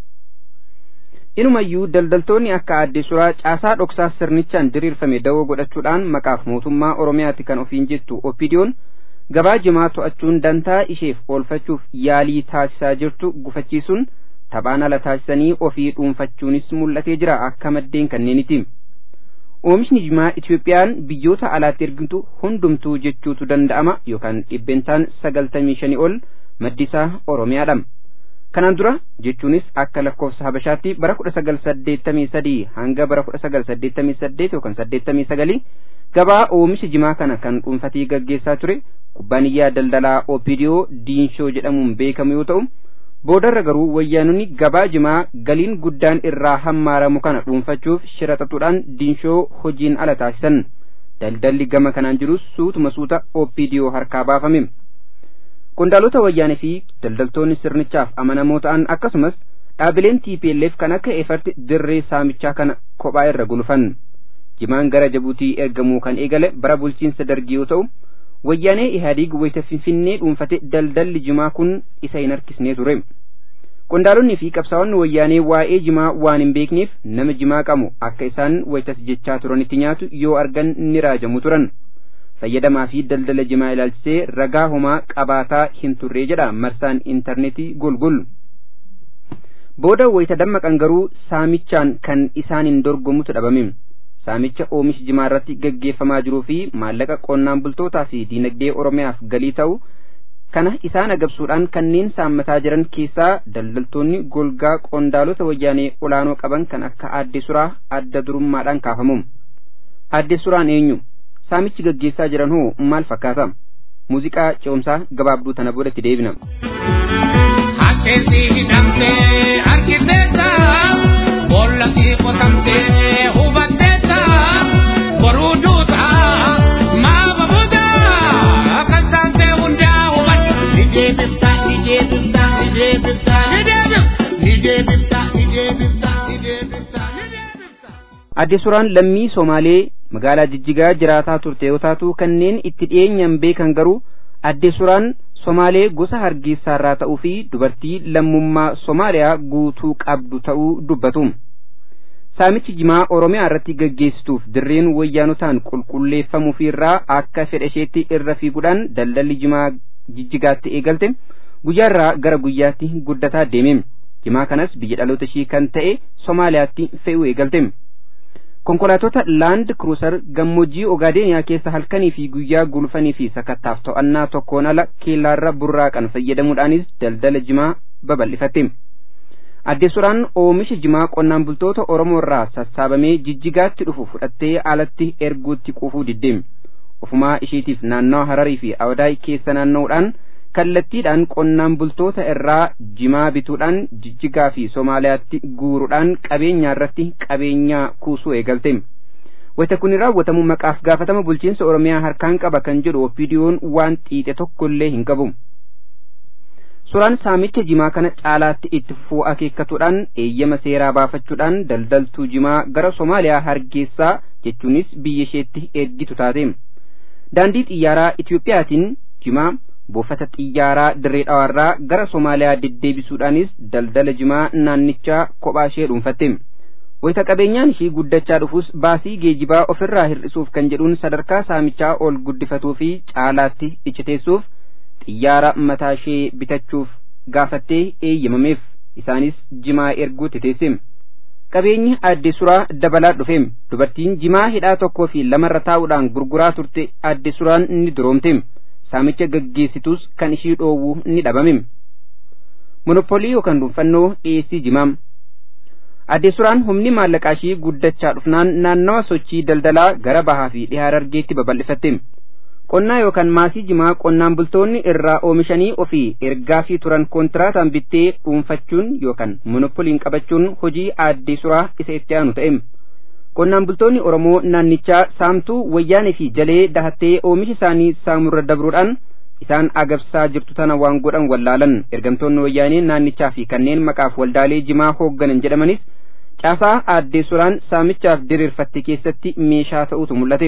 Inumayyuu daldaltoonni akka aadde suraa caasaa dhoksaa sirnichaan diriirfame dawoo godhachuudhaan maqaaf mootummaa Oromiyaatti kan ofiin jettu Oppidiyoon gabaa jimaa to'achuun dantaa isheef oolfachuuf yaalii taasisaa jirtu gufachiisuun taphaan ala taasisanii ofii dhuunfachuunis mul'atee jira akka maddeen kanneeniiti. Oomishni jimaa Itoophiyaan biyyoota alaatti ergitu hundumtuu jechuutu danda'ama yookaan dhibbentaan sagaltamii shanii ol maddisaa Oromiyaadha. Kanaan dura jechuunis akka lakkoofsa Habashaatti bara kudha sagal saddeettamii sadii hanga bara kudha sagal saddeettamii saddeet yookaan saddeettamii sagalii gabaa oomisha jimaa kana kan dhuunfatee gaggeessaa ture kubbaaniyyaa daldalaa Opidiyoo Diinshoo jedhamuun beekamu yoo ta'u boodarra garuu wayyaanonni gabaa jimaa galiin guddaan irraa hammaaramu kana dhuunfachuuf shira xaxuudhaan Diinshoo hojiin ala taasisan daldalli gama kanaan jirus suutuma suuta Opidiyoo harkaa baafame. Qondaalota wayyaanee fi daldaltoonni sirnichaaf amanamoo ta'an akkasumas dhaabileen TPLF kan akka efarti dirree saamichaa kana kophaa irra gulufan. jimaan gara jabuutii ergamuu kan eegale bara bulchiinsa dargii yoo ta'u wayyaanee ihaadiig wayita finfinnee dhuunfate daldalli jimaa kun isa hin harkisnee ture qondaalonni fi qabsaa'onni wayyaanee waa'ee jimaa waan hin beekneef nama jimaa qamu akka isaan wayitas jechaa turanitti nyaatu yoo argan ni raajamu turan fayyadamaa fi daldala jimaa ilaalchisee ragaa homaa qabaataa hin turree jedha marsaan intarneetii gulgul booda wayita dammaqan garuu saamichaan kan isaaniin dorgomutu dhabame saamicha oomishi jimaa irratti gaggeeffamaa jiruu fi maallaqa qonnaan bultootaa fi diinagdee oromiyaaf galii ta'u kana isaan agabsuudhaan kanneen saammataa jiran keessaa daldaltoonni golgaa qondaalota wayyaanee olaanoo qaban kan akka aadde suraa adda durummaadhaan kaafamu aadde suraan eenyu saamichi gaggeessaa jiran hoo maal fakkaata muuziqaa ce'umsaa gabaabduu tana boodatti deebina. Hakkeessi hidhamtee harkiseessa boollatti qotamtee hubatteessa boruu duuta maama buuta kan taatee hundaa hubadhu ni deebifta ni deebifta ni deebifta ni deebifta ni deebifta ni deebifta ni deebifta ni deebifta. Adde suraan lammii Somaalee magaalaa Jijjigaa jiraataa turte yoo taatu kanneen itti dhiyeenyaan beekan garuu adde suraan Somaalee gosa hargeysaarraa ta'uu fi dubartii lammummaa Somaaliyaa guutuu qabdu ta'uu dubbatu. Saamichi jimaa Oromiyaa irratti gaggeessituuf dirreen wayyaanotaan qulqulleeffamuu fi irraa akka fedha isheetti irra fiiguudhaan daldalli jimaa jijjigaatti eegalte guyyaarraa gara guyyaatti guddataa deeme. Jimaa kanas biyya dhaloota ishii kan ta'e Somaaliyaatti fe'uu eegalte. Konkolaatota Laand Cruiser gammoojjii Ogaadeniyaa keessa halkanii fi guyyaa gulufanii fi sakattaaf to'annaa tokkoon ala keellaarra burraaqan fayyadamuudhaanis daldala jimaa babal'ifatte. Adde suraan oomisha jimaa qonnaan bultoota Oromoo irraa sassaabamee jijjigaatti dhufu fudhattee alatti erguutti quufuu diddeem. Ofumaa isheetiif naannawa Hararii fi Awdaay keessa naanna'uudhaan kallattiidhaan qonnaan bultoota irraa jimaa bituudhaan jijjigaa fi somaaliyaatti guuruudhaan qabeenyaa irratti qabeenyaa kuusuu eegalte wayita kun raawwatamu maqaaf gaafatama bulchiinsa oromiyaa harkaan qaba kan jedhu opiidiyoon waan xiixe tokkollee hin qabu suuraan saamicha jimaa kana caalaatti itti fufuu akeekkatuudhaan eeyyama seeraa baafachuudhaan daldaltuu jimaa gara somaaliyaa hargeessaa jechuunis biyya isheetti ergitu taate daandii xiyyaaraa itiyoophiyaatiin jimaa buufata xiyyaaraa dirree dhawaarraa gara somaaliyaa deddeebisuudhaanis daldala jimaa naannichaa kophaa ishee dhuunfatte wayita qabeenyaan ishii guddachaa dhufus baasii geejibaa ofirraa hir'isuuf kan jedhuun sadarkaa saamichaa ol guddifatuu fi caalaatti icciteessuuf xiyyaara mataa ishee bitachuuf gaafattee eeyyamameef isaanis jimaa erguutti teesse qabeenyi adde suraa dabalaa dhufe dubartiin jimaa hidhaa tokkoo fi lamarra taa'uudhaan gurguraa turte adde suraan ni duroomte saamicha gaggeessitus kan ishii dhoowwu ni dhabame monopolii yookaan dhuunfannoo dhiyeessii jimaa adde suraan humni maallaqaa ishii guddachaa dhufnaan naannawa sochii daldalaa gara bahaa fi dhihaa harargeetti babal'ifatte qonnaa yookaan maasii jimaa qonnaan bultoonni irraa oomishanii ofii ergaafii turan kontiraataan bittee dhuunfachuun yookaan monopoliin qabachuun hojii addee suraa isa itti aanu ta'e qonnaan bultoonni oromoo naannichaa saamtuu wayyaanee fi jalee dahattee oomisha isaanii saamurra dabruudhaan isaan agabsaa jirtu tana waan godhan wallaalan ergamtoonni wayyaanee naannichaa fi kanneen maqaaf waldaalee jimaa hoogganan jedhamanis caasaa addee suraan saamichaaf diriirfatte keessatti meeshaa ta'utu mul'ate.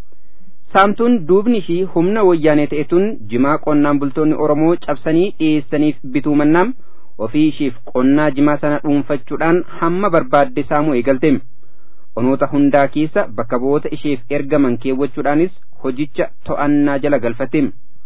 saamtuun duubni ishii humna wayyaanee ta'etun jimaa qonnaan bultoonni oromoo cabsanii dhiyeessaniif bituu mannaam ofii ishiif qonnaa jimaa sana dhuunfachuudhaan hamma barbaadde saamuu eegalte onoota hundaa keessa bakka bu'oota isheef ergaman keewwachuudhaanis hojicha to'annaa jala galfatte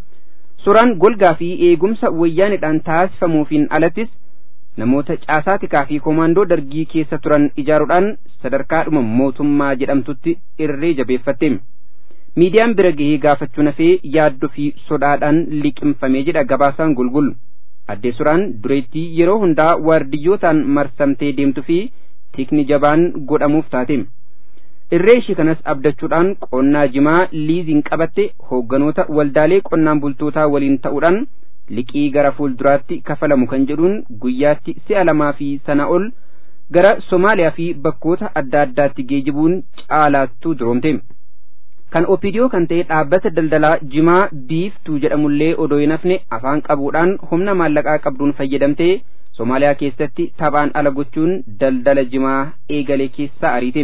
suuraan golgaa fi eegumsa wayyaaneedhaan taasifamuufiin alattis namoota caasaa tikaa fi koomaandoo dargii keessa turan ijaaruudhaan sadarkaadhuma mootummaa jedhamtutti irree jabeeffatte. miidiyaan bira gahee gaafachuu nafee yaaddoo fi sodaadhaan liqimfamee jedha gabaasaan gulgul addee suraan dureettii yeroo hundaa waardiyyootaan marsamtee deemtu fi tikni jabaan godhamuuf taate irree ishii kanas abdachuudhaan qonnaa jimaa liiziin qabatte hoogganoota waldaalee qonnaan bultootaa waliin ta'uudhaan liqii gara fuulduraatti kafalamu kan jedhuun guyyaatti si'a lamaa fi sana ol gara somaaliyaa fi bakkoota adda addaatti geejibuun caalaattuu duroomte. kan opidiyoo kan ta'e dhaabbata daldalaa jimaa biiftuu jedhamullee odoo hin hafne afaan qabuudhaan humna maallaqaa qabduun fayyadamtee somaaliyaa keessatti taphaan ala gochuun daldala jimaa eegalee keessaa ariite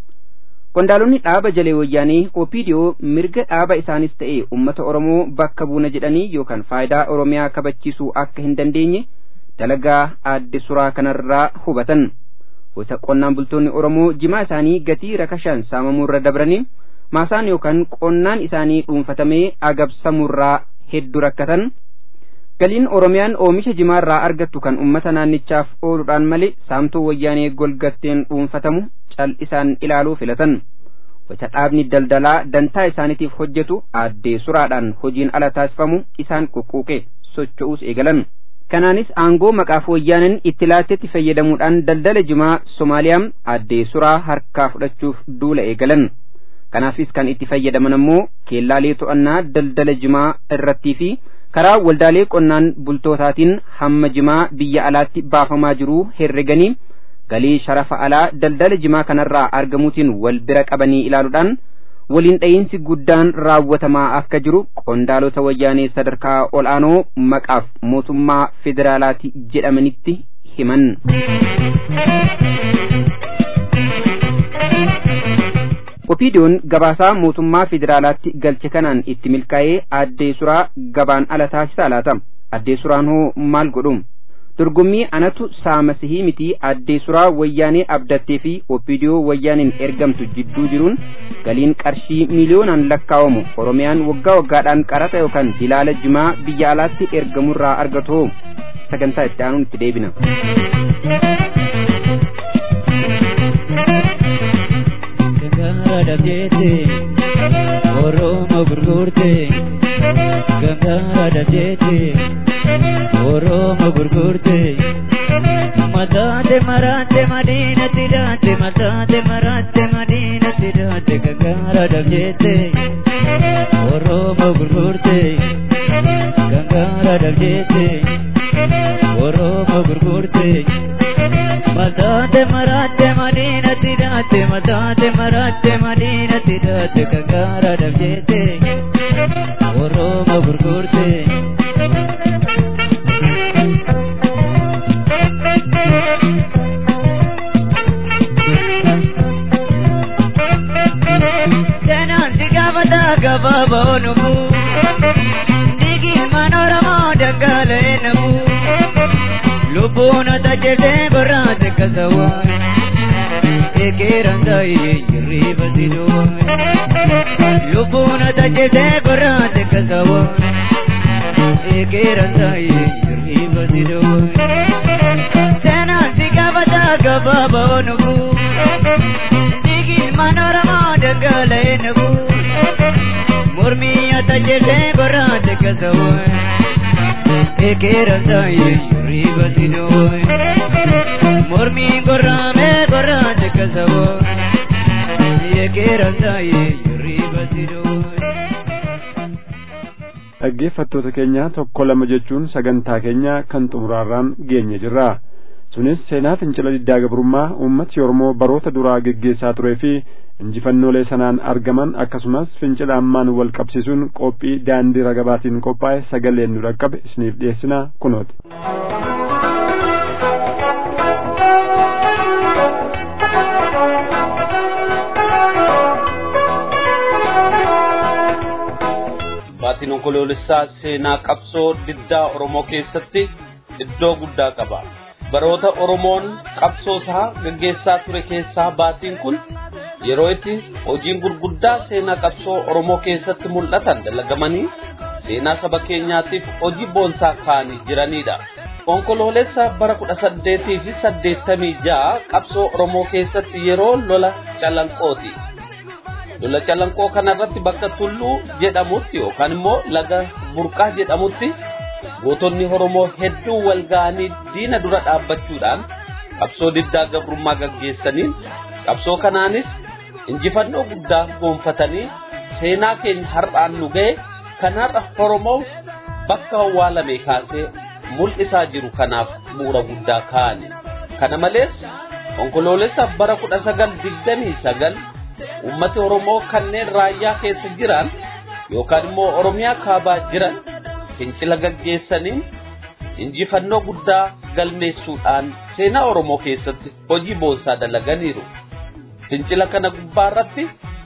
qondaalonni dhaaba jalee wayyaanii opidiyoo mirga dhaaba isaanis ta'e ummata oromoo bakka buuna jedhanii yookaan faayidaa oromiyaa kabachiisuu akka hin dandeenye dalagaa aadde suraa kanarraa hubatan wayita qonnaan bultoonni oromoo jimaa isaanii gatii rakashaan saamamuurra dabranii maasaan yookaan qonnaan isaanii dhuunfatamee agabsamurraa hedduu rakkatan galiin oromiyaan oomisha jimaarraa argattu kan ummata naannichaaf ooluudhaan malee saamtuu wayyaanee golgatteen dhuunfatamu cal'isaan ilaaluu filatan wayita dhaabni daldalaa dantaa isaaniitiif hojjetu aaddee suraadhaan hojiin ala taasifamu isaan quqquuqe socho'uus eegalan kanaanis aangoo maqaaf wayyaaneen itti laattetti fayyadamuudhaan daldala jimaa somaaliyaa aaddee suraa harkaa fudhachuuf duula eegalan kanaafis kan itti fayyadaman ammoo keellaalee to'annaa daldala jimaa irrattii fi karaa waldaalee qonnaan bultootaatiin hamma jimaa biyya alaatti baafamaa jiru herreganii galii sharafa alaa daldala jimaa kanarraa argamuutiin wal bira qabanii ilaaluudhaan waliin dha'iinsi guddaan raawwatamaa akka jiru qondaalota wayyaanee sadarkaa ol'aanoo maqaaf mootummaa federaalaati jedhamanitti himan. opiidiyoon gabaasaa mootummaa federaalaatti galche kanaan itti milkaa'ee addee suraa gabaan ala taasisaa laata addee suraan hoo maal godhu dorgommii anatu saamasihii miti addee suraa wayyaanee abdattee fi opiidiyoo wayyaaniin ergamtu jidduu jiruun galiin qarshii miiliyoonaan lakkaawamu oromiyaan waggaa waggaadhaan qaraxa yookaan dilaala jimaa biyya alaatti ergamurraa argatu sagantaa itti aanuun itti deebina. dhabdeete oromo gurgurte gangaa dhabdeete oromo gurgurte mataate maraate madiinatti daate mataate maraate madiinatti daate gangaa dhabdeete oromo gurgurte gangara dabjete oromo gurgurte matate marate madina tidate matate marate madina tidate gangara dabjete oromo gurgurte gabaaboonumu digi manooramoo daggaaleenamu lubbuun tajjatee gorraate kasawaan ekeeran taa'ee jirriiba siduun lubbuun tajjatee gorraate kasawaan ekeeran taa'ee jirriiba siduun seenaan si gabataa gabaaboonumu digi manooramoo daggaaleenamu mormiya tajjete gorraate kasawoe ekeera saaye riba sidoe mormi gorraame gorraate kasawoe ekeera saaye riba sidoe dhaggeeffattoota keenya tokko lama jechuun sagantaa keenya kan xumuraarraan geenye jirra sunis seenaa fincila diddaa gabrummaa uummati oromoo baroota duraa geggeessaa turee fi injifannoolee sanaan argaman akkasumas fincila ammaan wal qabsiisuun qophii daandii ragabaatiin qophaa'e sagaleen nu dhaqqabe isiniif dhiyeessina kunooti. baatiin onkoloolessaa seenaa qabsoo diddaa oromoo keessatti iddoo guddaa qaba baroota oromoon qabsoo isaa gaggeessaa ture keessaa baatiin kun yeroo itti hojiin gurguddaa seenaa qabsoo oromoo keessatti mul'atan dalagamanii seenaa saba keenyaatiif hojii boonsaa kaa'anii jiranidha. Onkoloolessa bara kudha saddeetii fi saddeettamii ja'a qabsoo oromoo keessatti yeroo lola calanqooti. Lola calanqoo kanarratti bakka tulluu jedhamutti yookaan immoo laga burqaa jedhamutti gootonni oromoo hedduu wal ga'anii diina dura dhaabbachuudhaan qabsoo diddaa gabrummaa gaggeessaniin qabsoo kanaanis injifannoo guddaa goonfatanii seenaa keenya har'aan nu ga'e kan har'a Oromoo bakka awwaalame kaasee mul'isaa jiru kanaaf bu'uura guddaa kaa'ani. Kana malees onkoloolessa bara kudha sagal digdamii sagal uummati Oromoo kanneen raayyaa keessa jiran yookaan immoo Oromiyaa kaabaa jiran fincila gaggeessaniin injifannoo guddaa galmeessuudhaan seenaa Oromoo keessatti hojii boonsaa dalaganiiru. Fincila kana gubbaarratti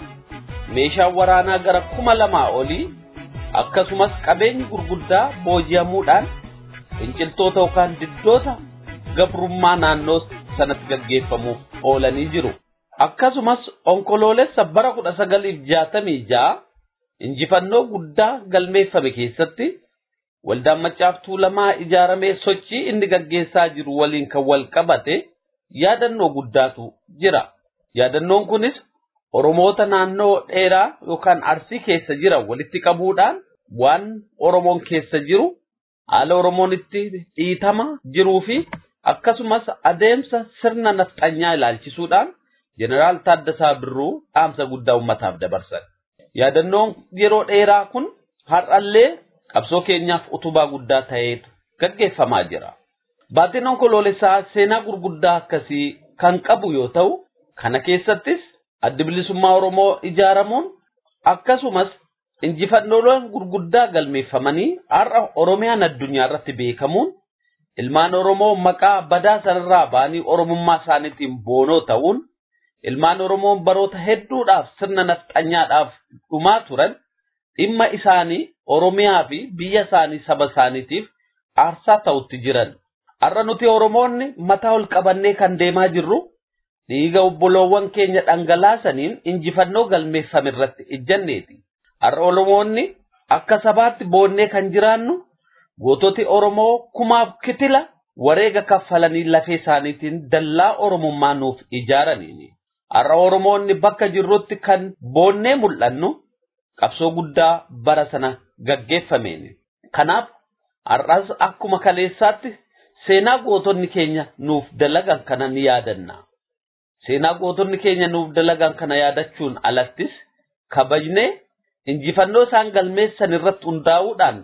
meeshaan waraanaa gara kuma lamaa olii akkasumas qabeenyi gurguddaa booji'amuudhaan finciltoota yookaan diddoota gabrummaa naannoo sanatti gaggeeffamuuf oolanii jiru. Akkasumas onkoloolessa bara kudha sagaliif jaatamii ja'a injifannoo guddaa galmeeffame keessatti waldaan maccaaftuu lamaa ijaaramee sochii inni gaggeessaa jiru waliin kan wal qabate yaadannoo guddaatu jira. Yaadannoon kunis Oromoota naannoo dheeraa yookaan arsii keessa jiran walitti qabuudhaan waan Oromoon keessa jiru haala Oromoon itti dhiitama jiruu fi akkasumas adeemsa sirna nafxanyaa ilaalchisuudhaan Jeneraal Taaddasaa Birruu dhaamsa guddaa uummataaf dabarsan. Yaadannoon yeroo dheeraa kun har'allee qabsoo keenyaaf utubaa guddaa ta'eetu gaggeeffamaa jira. Baatiin onkoloolessaa seenaa gurguddaa akkasii kan qabu yoo ta'u, kana keessattis addi bilisummaa Oromoo ijaaramuun akkasumas injifannooleen gurguddaa galmeeffamanii har'a Oromiyaan addunyaa irratti beekamuun ilmaan Oromoo maqaa badaa sanarraa ba'anii Oromummaa isaaniitiin boonoo ta'uun ilmaan Oromoon baroota hedduudhaaf sirna nafxanyaadhaaf dhumaa turan dhimma isaanii Oromiyaa fi biyya isaanii saba isaaniitiif aarsaa ta'utti jiran. Har'a nuti Oromoonni mataa ol qabannee kan deemaa jirru dhiiga obboloowwan keenya dhangalaasaniin injifannoo galmeeffame irratti ijjanneeti. Har'a Oromoonni akka sabaatti boonnee kan jiraannu goototi Oromoo kumaaf kitila wareega kaffalanii lafee isaaniitiin dallaa Oromummaa nuuf ijaaraniini. Har'a Oromoonni bakka jirrutti kan boonnee mul'annu qabsoo guddaa bara sana gaggeeffameeni. Kanaaf har'as akkuma kaleessaatti seenaa gootonni keenya nuuf dalagan kana ni yaadanna. Seenaa gootonni keenya nuuf dalagan kana yaadachuun alattis kabajnee injifannoo isaan galmeessan irratti hundaa'uudhaan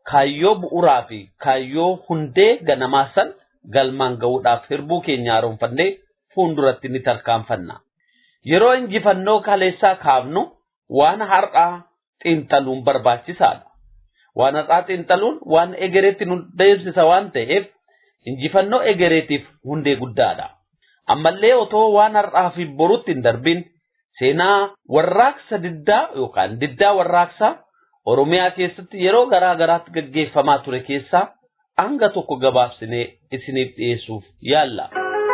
kaayyoo bu'uuraa fi kaayyoo hundee ganamaa san galmaan ga'uudhaaf hirbuu keenya haaromfannee fuulduratti ni tarkaanfanna. Yeroo injifannoo kaleessaa kaafnu waan har'aa xiinxaluun barbaachisaadha. Waan har'aa xiinxaluun waan egereetti nu deemsisa waan ta'eef injifannoo egereetiif hundee guddaadha. Ammallee otoo waan har'aa fi borutti hin darbin seenaa warraaqsa diddaa yookaan diddaa warraaqsaa Oromiyaa keessatti yeroo garaa garaatti gaggeeffamaa ture keessaa hanga tokko gabaabsinee isiniif dhiyeessuuf yaalla.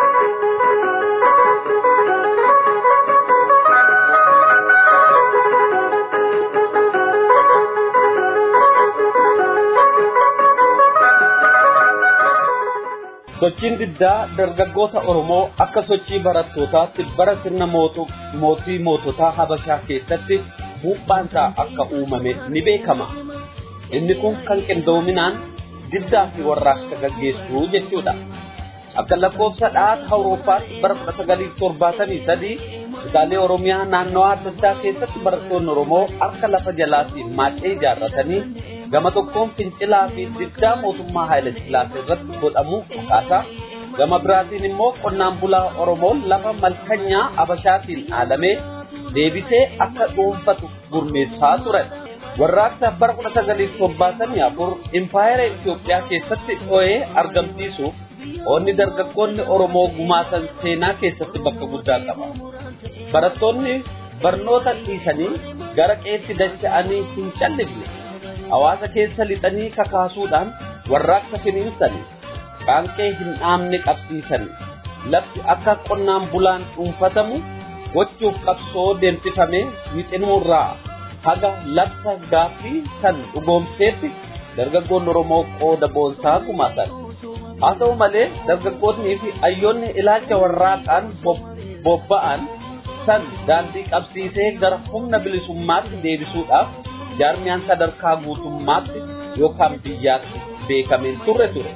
Sochiin diddaa dargaggoota Oromoo akka sochii barattootaatti bara sirna mootii moototaa Habashaa keessatti buuphaansaa akka uumame ni beekama. Inni kun kan qindoominaan diddaa fi warraaqsa gaggeessuu jechuudha. Akka lakkoofsa dhaata Awurooppaatti bara kudha sagalii torbaatamii sadii kutaalee Oromiyaa naannawaa adda addaa keessatti barattoonni Oromoo akka lafa jalaatiin maacee ijaarratanii gama tokkoon fincilaa fi diddaa mootummaa Haayile Sillaasee irratti godhamu akkaataa gama biraatiin immoo qonnaan bulaa Oromoon lafa malkanyaa Abashaatiin dhaalamee deebisee akka dhuunfatu gurmeessaa turan. Warraaqsa bara kudha sagalii torbaatamii afur impaayera Itoophiyaa keessatti dho'ee argamsiisuuf onni dargaggoonni Oromoo gumaatan seenaa keessatti bakka guddaa qaba. Barattoonni barnoota dhiisanii gara qeetti dacha'anii hin callifne. Hawaasa keessa lixanii kakaasuudhaan warraaqsa finiinsanii qaanqee hin dhaamne qabsiisanii lafti akka qonnaan bulaan dhuunfatamu gochuuf qabsoo deemsifame wixinurraa haga lafa gaaffii san dhugoomseetti dargaggoonni Oromoo qooda boonsaa gumaatan. Haa ta'u malee dargaggoonnii fi hayyoonni ilaalcha warraaqaan bobba'an san daandii qabsiisee gara humna bilisummaatti deebisuudhaaf jaarmiyaan sadarkaa guutummaatti yookaan biyyaatti beekameen turre ture.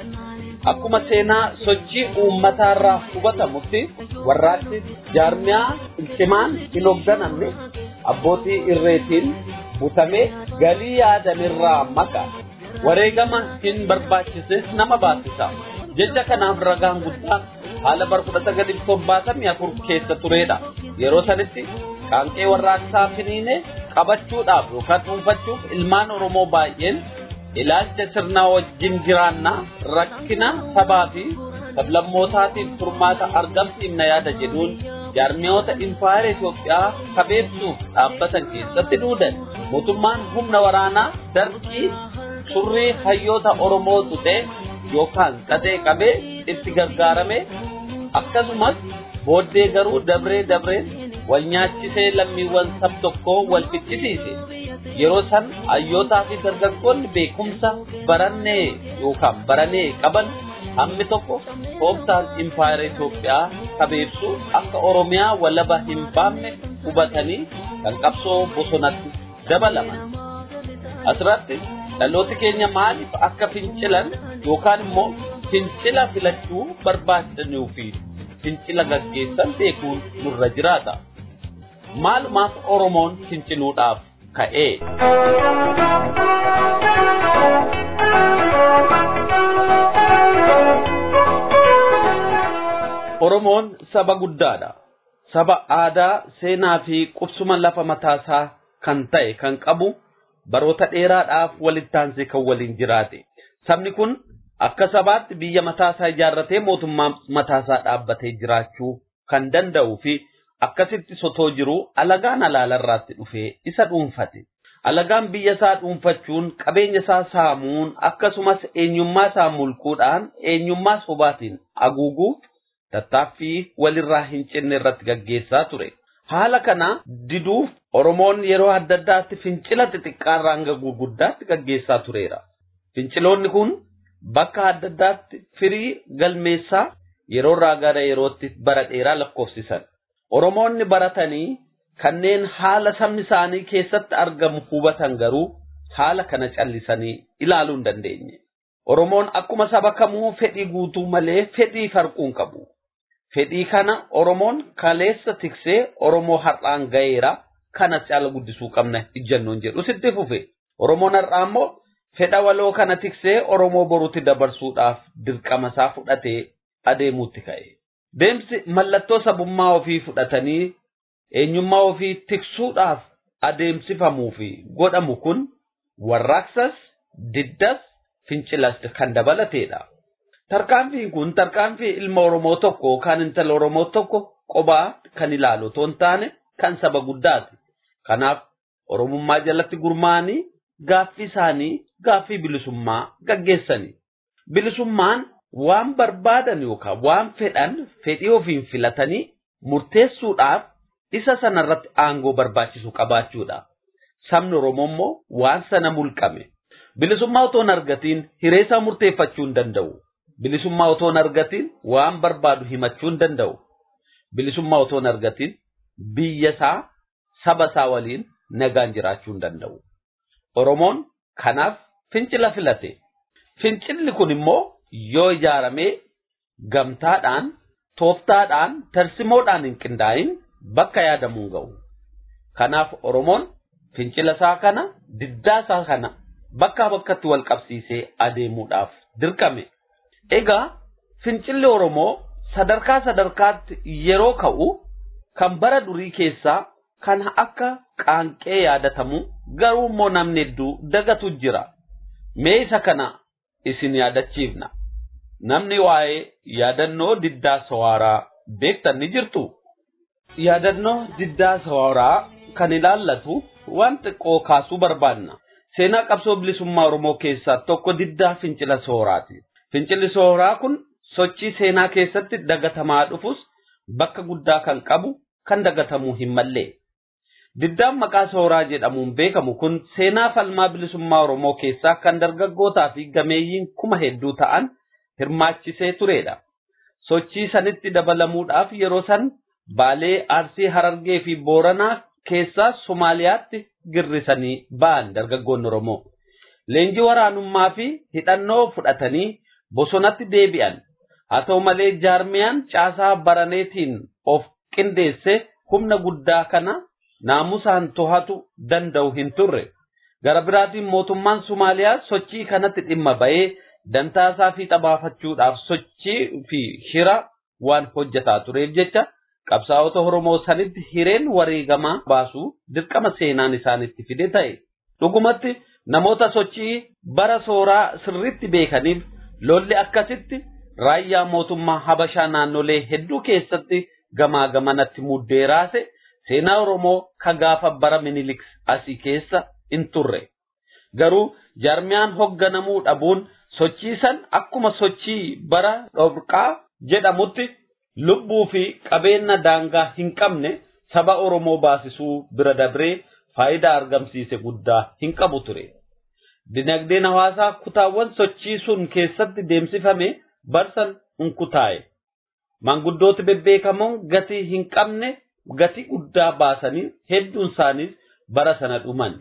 Akkuma seenaa sochii uummataa irraa hubatamutti warraaqsi jaarmiyaa cimaan hin hoogganamne abbootii irreetiin butamee galii yaadamirraa maka wareegama hin barbaachise nama baasisa. Jecha kanaaf ragaan guddaan haala bara kudha sagalii torbaatamii afur keessa turedha. Yeroo sanitti qaanqee warraaqsaa finiine qabachuudhaaf yookaan dhuunfachuuf ilmaan Oromoo baay'een ilaalcha sirnaa wajjin jiraannaa rakkina sabaa fi sablammootaatiif furmaata argamsiifna yaada jedhuun jaarmiyoota impaayera Itoophiyaa kabeebsuuf dhaabbatan keessatti duudan mootummaan humna waraanaa darqii surrii hayyoota Oromoo tuxee yookaan xaxee qabee itti gargaarame akkasumas booddee garuu dabree dabree wal nyaachisee lammiiwwan sab tokkoo wal ficcisiise. Yeroo san hayyootaa fi dargaggoonni beekumsa barannee yookaan baranee qaban hammi tokko tooftaan impaayera Itoophiyaa kabeebsuu akka Oromiyaa walaba hin baafne hubatanii kan qabsoo bosonatti dabalaman. Asirratti dhalooti keenya maaliif akka fincilan yookaan immoo fincila filachuu barbaadanii fi fincila gaggeessan beekuun nurra jiraata. Maalumaaf Oromoon finciluudhaaf ka'ee. Oromoon saba guddaadha. Saba aadaa, seenaa fi qubsuma lafa mataasaa kan ta'e kan qabu baroota dheeraadhaaf walitti aansee kan waliin jiraate. Sabni kun akka sabaatti biyya mataasaa ijaarratee mootummaa mataasaa dhaabbatee jiraachuu kan danda'uu fi akkasitti sotoo jiru alagaan alaalarraatti dhufee isa dhuunfate. Alagaan biyya isaa dhuunfachuun qabeenya isaa saamuun akkasumas eenyummaa isaa mulquudhaan eenyummaa sobaatiin haguuguuf tattaaffii walirraa hin cinne irratti gaggeessaa ture. Haala kana diduuf Oromoon yeroo adda addaatti fincila xixiqqaarraa hanga gurguddaatti gaggeessaa tureera. Finciloonni kun bakka adda addaatti firii galmeessaa yeroorraa gara yerootti bara dheeraa lakkoofsisan. Oromoonni baratanii kanneen haala sabni isaanii keessatti argamu hubatan garuu haala kana callisanii ilaaluu hin dandeenye. Oromoon akkuma saba kamuu fedhii guutuu malee fedhii farquun qabu. Fedhii kana Oromoon kaleessa tiksee Oromoo har'aan ga'eera kana caala guddisuu qabna ijjannoon jedhu sitti fufe. Oromoon har'aa immoo fedha waloo kana tiksee Oromoo boruutti dabarsuudhaaf dirqama isaa fudhatee adeemuutti ka'e. Deemsi mallattoo sabummaa ofii fudhatanii eenyummaa ofii tiksuudhaaf adeemsifamuu fi godhamu kun warraaqsas, diddas, fincilas kan dabalateedha. Tarkaanfiin kun tarkaanfii ilma Oromoo tokko kan intala Oromoo tokko qobaa kan ilaalu otoo hin taane kan saba guddaati. Kanaaf Oromummaa jalatti gurmaa'anii gaaffii isaanii gaaffii bilisummaa gaggeessani. Bilisummaan waan barbaadan yookaan waan fedhan fedhii ofiin filatanii murteessuudhaaf isa sanarratti aangoo barbaachisu qabaachuudha. Sabni Oromoo immoo waan sana mulqame. Bilisummaa otoo hin argatiin hiree isaa murteeffachuu hin danda'u. Bilisummaa otoo hin argatiin waan barbaadu himachuu hin danda'u. Bilisummaa otoo hin argatiin biyya isaa saba isaa waliin nagaan jiraachuu hin danda'u. Oromoon kanaaf fincila filate. Fincilli kun immoo yoo ijaaramee gamtaadhaan, tooftaadhaan, tarsimoodhaan hin qindaa'in bakka yaadamuu hin ga'u. Kanaaf Oromoon fincila isaa kana, diddaa isaa kana bakkaa bakkatti wal qabsiisee adeemuudhaaf dirqame. Egaa fincilli Oromoo sadarkaa sadarkaatti yeroo ka'u kan bara durii keessaa kan akka qaanqee yaadatamu garuu immoo namni hedduu dagatu jira. Mee isa kana isin yaadachiifna. Namni waa'ee yaadannoo diddaa sawaaraa beektan ni jirtu. Yaadannoo diddaa sawaaraa kan ilaallatu waan xiqqoo kaasuu barbaanna. Seenaa qabsoo bilisummaa Oromoo keessaa tokko diddaa fincila sawaraati. Fincilli sawaraa kun sochii seenaa keessatti dagatamaa dhufus bakka guddaa kan qabu kan dagatamuu hin mallee. Diddaan maqaa sooraa jedhamuun beekamu kun seenaa falmaa bilisummaa Oromoo keessaa kan dargaggootaa fi gameeyyiin kuma hedduu ta'an hirmaachisee turedha. Sochii sanitti dabalamuudhaaf yeroo san Baalee, Arsii, Harargee fi Booranaa keessaa Somaaliyaatti girrisanii ba'an dargaggoonni Oromoo. Leenjii waraanummaa fi hidhannoo fudhatanii bosonatti deebi'an. Haa ta'u malee jaarmiyaan caasaa baraneetiin of qindeesse humna guddaa kana naamusaan to'atu danda'u hin turre. Gara biraatiin mootummaan Somaaliyaa sochii kanatti dhimma ba'ee dantaasaa fi xabaafachuudhaaf sochii fi shira waan hojjetaa tureef jecha qabsaa'ota Oromoo sanitti hireen wareegamaa baasuu dirqama seenaan isaanitti fide ta'e. Dhugumatti namoota sochii bara sooraa sirriitti beekaniif lolli akkasitti raayyaa mootummaa Habashaa naannolee hedduu keessatti gamaa gamanatti muddee raase seenaa Oromoo ka gaafa bara Minilik asii keessa hin turre. Garuu jaarmiyaan hogganamuu dhabuun sochii san akkuma sochii bara dhorqaa jedhamutti lubbuu fi qabeenya daangaa hin qabne saba Oromoo baasisuu bira dabree faayidaa argamsiise guddaa hin qabu ture. Dinagdeen hawaasaa kutaawwan sochii sun keessatti deemsifame barsan unkutaa'e. Maanguddooti bebbeekamoon gatii hin qabne gatii guddaa baasanii hedduun isaaniis bara sana dhuman.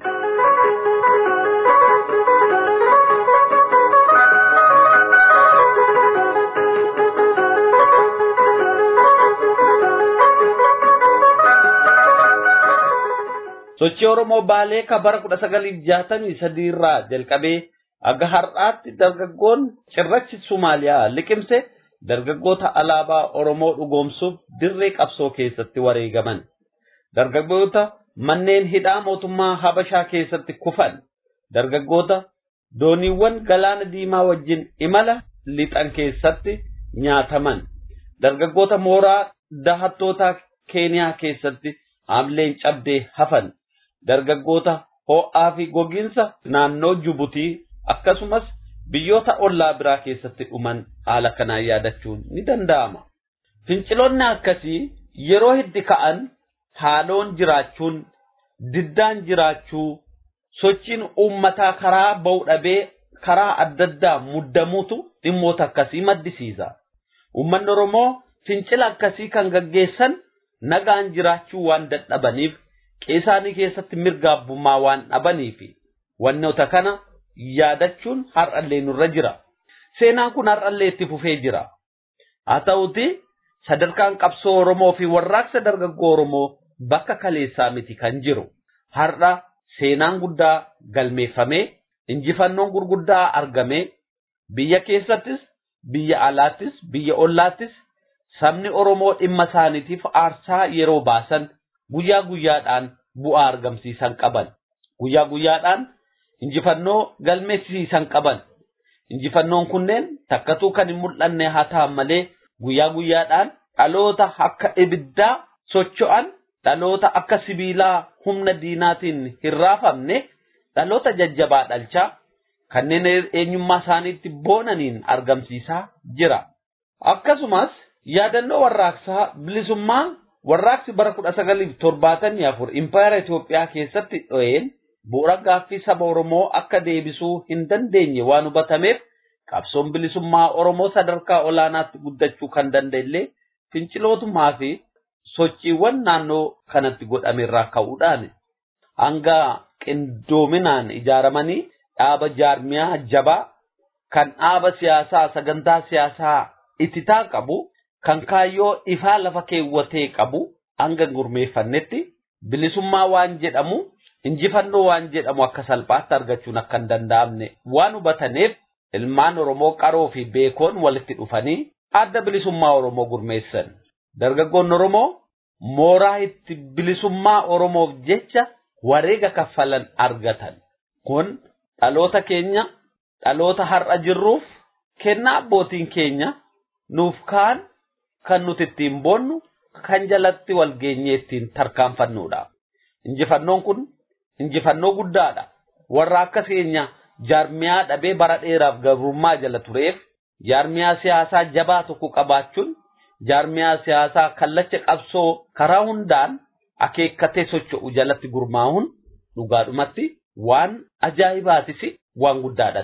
Sochii Oromoo Baalee ka bara kudha sagalii jaatamii sadii irraa jalqabee aga har'aatti dargaggoon cirrachi Sumaaliyaa liqimse dargaggoota alaabaa Oromoo dhugoomsuuf dirree qabsoo keessatti wareegaman. Dargaggoota manneen hidhaa mootummaa Habashaa keessatti kufan. Dargaggoota dooniiwwan galaana diimaa wajjin imala lixan keessatti nyaataman. Dargaggoota mooraa dahattoota Keeniyaa keessatti haamleen cabdee hafan. Dargaggoota ho'aa fi gogiinsa naannoo Jibuutii akkasumas biyyoota ollaa biraa keessatti dhuman haala kanaan yaadachuun ni danda'ama. Finciloonni akkasii yeroo heddi ka'an haaloon jiraachuun, diddaan jiraachuu, sochiin uummataa karaa ba'u dhabee karaa adda addaa muddamuutu dhimmoota akkasii maddisiisa. Uummanni Oromoo fincila akkasii kan gaggeessan nagaan jiraachuu waan dadhabaniif qeesaanii keessatti mirga abbummaa waan dhabaniif wannoota kana yaadachuun har'allee nurra jira. Seenaan kun har'allee itti fufee jira. Haa ta'uti sadarkaan qabsoo Oromoo fi warraaqsa dargaggoo Oromoo bakka kaleessaa miti kan jiru. Har'a seenaan guddaa galmeeffamee injifannoon gurguddaa argamee biyya keessattis biyya alaattis biyya ollaattis sabni Oromoo dhimma isaaniitiif aarsaa yeroo baasan guyyaa guyyaadhaan bu'aa argamsiisan qaban. Guyyaa guyyaadhaan injifannoo galmeessisan qaban. Injifannoon kunneen takkatuu kan hin mul'anne haa ta'an malee guyyaa guyyaadhaan dhaloota akka ibiddaa socho'an dhaloota akka sibiilaa humna diinaatiin hin raafamne dhaloota jajjabaa dhalchaa kanneen eenyummaa isaaniitti boonaniin argamsiisaa jira. Akkasumas yaadannoo warraaqsaa bilisummaa warraaqsi bara kudha sagaliif torbaatamii afur impaayera Itoophiyaa keessatti dho'een bu'uura gaaffii saba Oromoo akka deebisuu hin dandeenye waan hubatameef qabsoon bilisummaa Oromoo sadarkaa olaanaatti guddachuu kan danda'ellee fincilootumaa fi sochiiwwan naannoo kanatti godhame irraa ka'uudhaan hanga qindoominaan ijaaramanii dhaaba jaarmiyaa jabaa kan dhaaba siyaasaa sagantaa siyaasaa ittisaa qabu kan kaayyoo ifaa lafa keewwatee qabu hanga gurmeeffannetti bilisummaa waan jedhamu injifannoo waan jedhamu akka salphaatti argachuun akka hin danda'amne waan hubataniif ilmaan Oromoo qaroo fi beekoon walitti dhufanii adda bilisummaa Oromoo gurmeessan. Dargaggoonni Oromoo mooraa itti bilisummaa Oromoof jecha wareega kaffalan argatan. Kun dhaloota keenya dhaloota har'a jirruuf kennaa abbootiin keenya nuuf kaan kan nuti ittiin boonnu kan jalatti wal geenyee ittiin tarkaanfannuudha. Injifannoon kun injifannoo guddaadha. Warra akka keenya jaarmiyaa dhabee bara dheeraaf gabrummaa jala tureef jaarmiyaa siyaasaa jabaa tokko qabaachuun jaarmiyaa siyaasaa kallacha qabsoo karaa hundaan akeekkatee socho'u jalatti gurmaa'uun dhugaadhumatti waan ajaa'ibaatis waan guddaadha.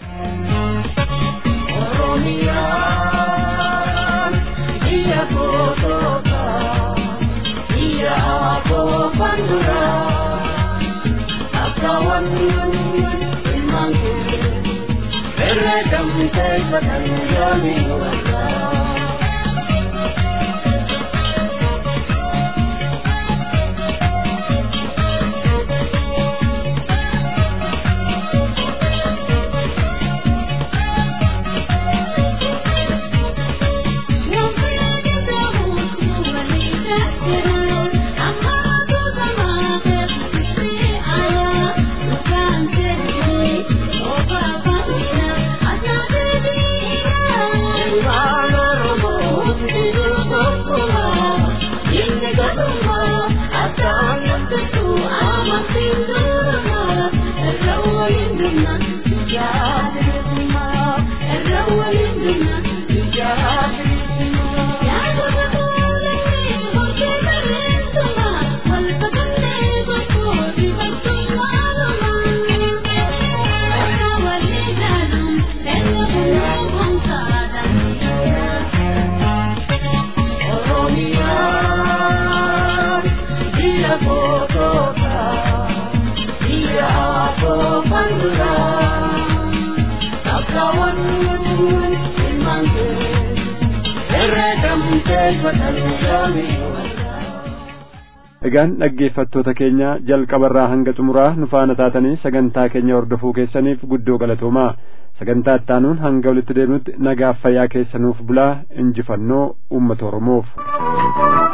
Egaan dhaggeeffattoota keenya jalqabarraa hanga xumuraa nu faana taatanii sagantaa keenya hordofuu keessaniif guddoo galatoomaa sagantaa ittaanuun hanga walitti deemnutti nagaaf fayyaa keessanuuf bulaa injifannoo uummata Oromoof.